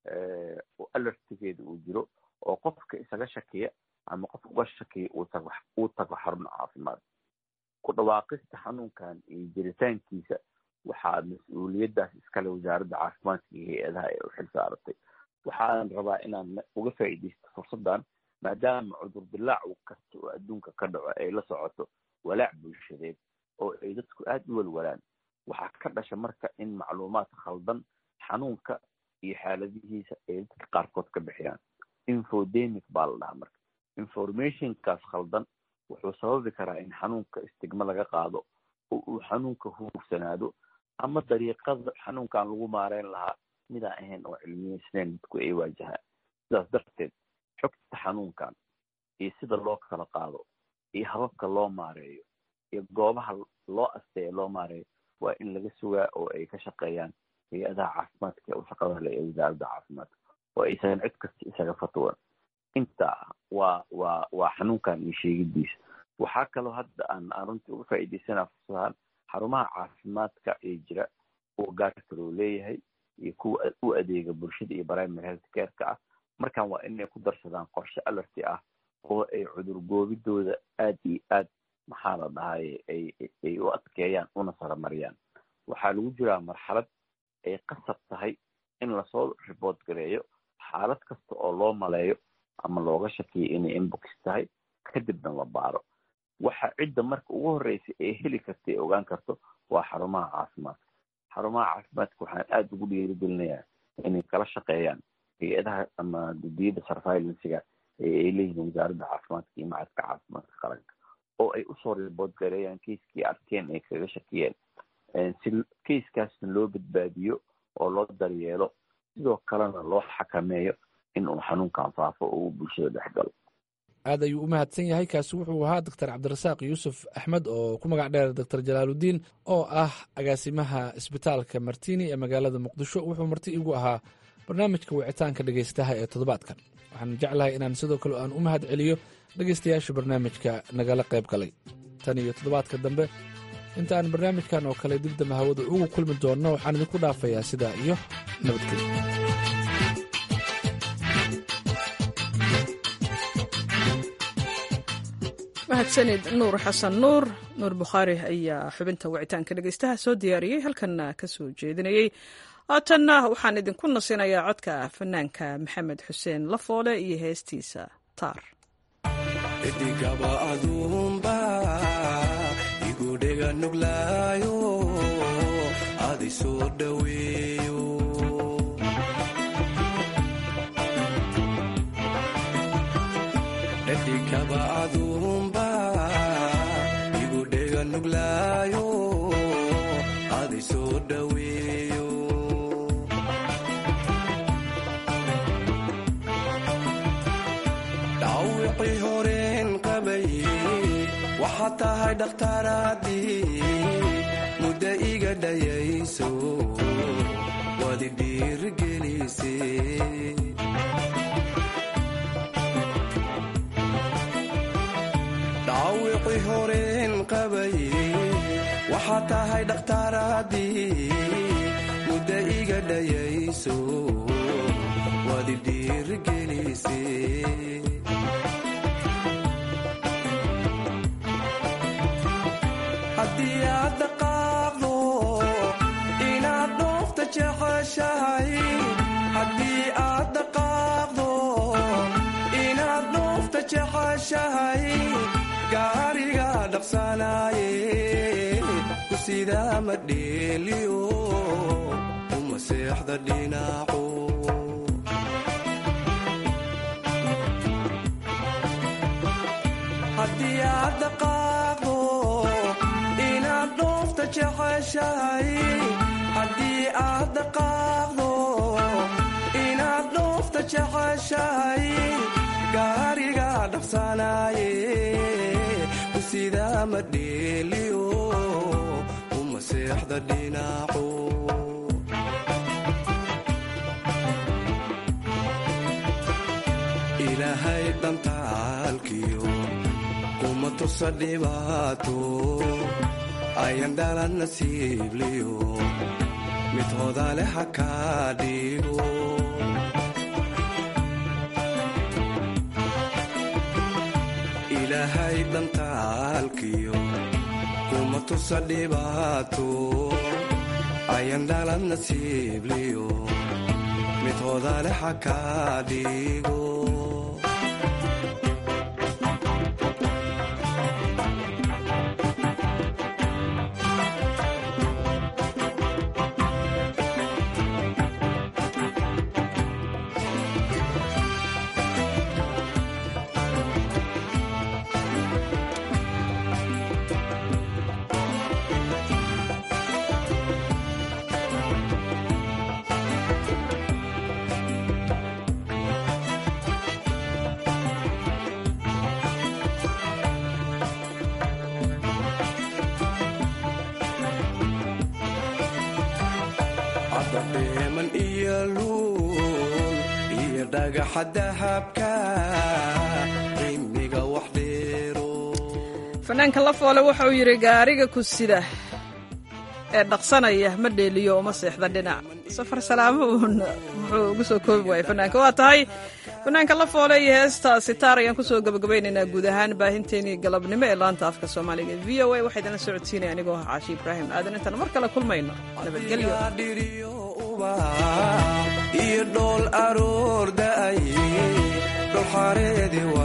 oo alertigeeda uu jiro oo qofka isaga shakiya ama qof uga shakiya uu tago uu tago xarun caafimaad ku dhawaaqista xanuunkan iyo jiritaankiisa waxaa mas-uuliyaddaas iskale wasaaradda caafimaadka iyo hay-adaha ee u xil saaratay waxaan rabaa inaan uga faa'iidaysto fursaddan maadaama cudur dilaac kasta oo adduunka ka dhaco ay la socoto walaac bulshadeed oo ay dadku aada u walwalaan waxaa ka dhasha marka in macluumaad khaldan xanuunka iyo xaaladihiisa ay dadka qaarkood ka bixiyaan infodemic baa la dhahaa marka informationkaas khaldan wuxuu sababi karaa in xanuunka istigma laga qaado oo uu xanuunka huursanaado ama dariiqada xanuunkan lagu maareyn lahaa midaan ahayn oo cilmiyeysnayn dadku ay waajahaan sidaas darteed xogta xanuunkan iyo sida loo kala qaado iyo hababka loo maareeyo iyo goobaha loo asteeya loo maareeyo waa in laga sugaa oo ay ka shaqeeyaan hay-adaha caafimaadka ee u shaqada le ee wasaaradda caafimaadka oo aysan cid kasta isaga fatwan inta waa waa waa xanuunkan iyo sheegidiisa waxaa kaloo hadda aan aan runtii uga faa'iidaysanaa fursadahan xarumaha caafimaadka ee jira kuwa gaarka loo leeyahay iyo kuwa u adeega bulshada iyo primary health careka ah markan waa inay ku darsadaan qorshe alerty ah oo ay cudur goobidooda aad iyo aad maxaa la dhahaye ay ay u adkeeyaan una saramariyaan waxaa lagu jiraa marxalad ay qasab tahay in lasoo report gareeyo xaalad kasta oo loo maleeyo ama looga shakiyo inay inbox tahay kadibna la baaro waxa cidda marka ugu horreysa ee heli karta ee ogaan karto waa xarumaha caafimaadka xarumaha caafimaadka waxaan aada ugu dhiirigelinayaa inay kala shaqeeyaan hay-adaha ama guddiyada surveilancega ay leeyihiin wasaaradda caafimaadka iyo macadka caafimaadka qaranka oo ay usoo ribood gareeyaan keiskii arkeen ay kaga shakiyeen si keiskaasna loo badbaadiyo oo loo daryeelo sidoo kalena loo xakameeyo in uu xanuunkan faafo oo uu bulshada dhex galo aad ayuu u mahadsan yahay kaasi wuxuu ahaa doctor cabdirasaaq yuusuf axmed oo ku magac dheer doctor jalaaludiin oo ah agaasimaha isbitaalka martini ee magaalada muqdisho wuxuu marti igu ahaa barnaamijka wicitaanka dhegaystaha ee toddobaadkan waxaan jeclahay inaan sidoo kale aan u mahad celiyo dhegaystayaasha barnaamijka nagala qayb galay tan iyo toddobaadka dambe inta aan barnaamijkan oo kale dib dambe hawada ugu kulmi doonno waxaan idinku dhaafayaa sidaa iyo nabadgelyo mahadsanid nuur xasan nuur nuur bukhaari ayaa xubinta wicitaanka dhegaystaha soo diyaariyey halkanna ka soo jeedinayey haatanna waxaan idinku nasinayaa codka fanaanka maxamed xuseen lafoole iyo heestiisa taar edigaba aduunba igudhega nuglaayo adi soo dhoweeyo edigaba aduunba igudhega nuglaayo adi soo dhoweeyo dhawicii horeen qabay waxaad tahay dhakhtaaraadii muddo iga dhayayso wadi dhiirgelise dhawicii horeen qabay waxaad tahay dhakhtaaraadii muddo iga dhayayso wadi dhiirgelise haddii aad dhaqaaqdo inaad dhoofta jeceshahay haddii aad dhaqaaqdo inaad dhoofta jeceshahay gaariga dhaqsanaaye ku sidaa ma dheeliyo uma seexda dhinaco haddii aad dhaqaaqdo inaad dhoofta jeceshahay haddii aad dhaqaaqdo inaad dhoofta jeceshahay gaariga dhaqsanaaye ku sidaa ma dheeliyo uma seexda dhinaco ilaahay dhantaalkiyo kuma tusa dhibaato ayan dhalan nasiibliyo mid hodale ha kaa dhigo ilaahay dhantaalkiyo kuma tusa dhibaato ayan dhalan nasiibliyo mid hodale ha kaa dhigo adadheeman iyo luul iyo dhagaxa dahabka qiimiga wax dheero fanaanka lafoole wuxuu yidhi gaariga ku sida ee dhaqsanaya ma dheeliyo uma seexda dhinac safar salaamo uun muxuu ugu soo koobi waayay fanaanka waa tahay fanaanka lafoole iyo heesta sitaar ayaan kusoo gabagabaynaynaa guud ahaan baahinteenii galabnimo ee laanta afka soomaaliga v o a waxaa idinla socodsiinaya anigoo ah caashi ibraahim aadan intaan mar kale kulmayno nabadgelyo dhiriyo ubax iyo dhool aroor da'ay dhulxareedi